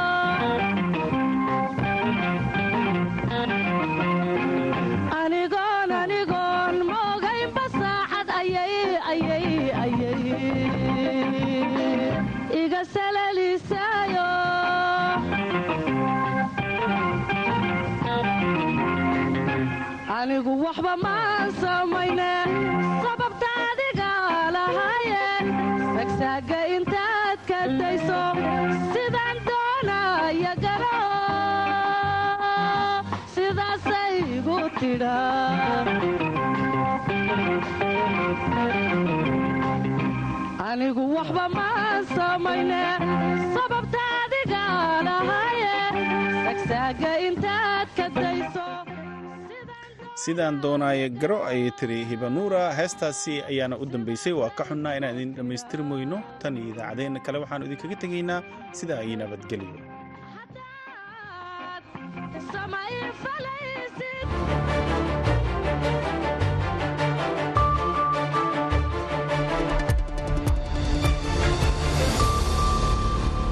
anigoon anigoon moogaynba saacad ayay ayay ayay iga salalisaayo anigu waxba maan samayne sababta adiga lahaye sagsaaga intaad ka dayso sidaan doonaya galo sidaasay igu tidha anigu waxba maan samayne sababta adiga lahaye sagsaaga intaad ka dayso sidaan doonaaye garo ayay tiri hibanuura heestaasi ayaana u dambaysay waa ka xunnaa inaan idin dhammaystiri moyno tan iyo idaacadeenna kale waxaannu idinkaga tegaynaa sidaa iyo nabadgelyo samay falaysid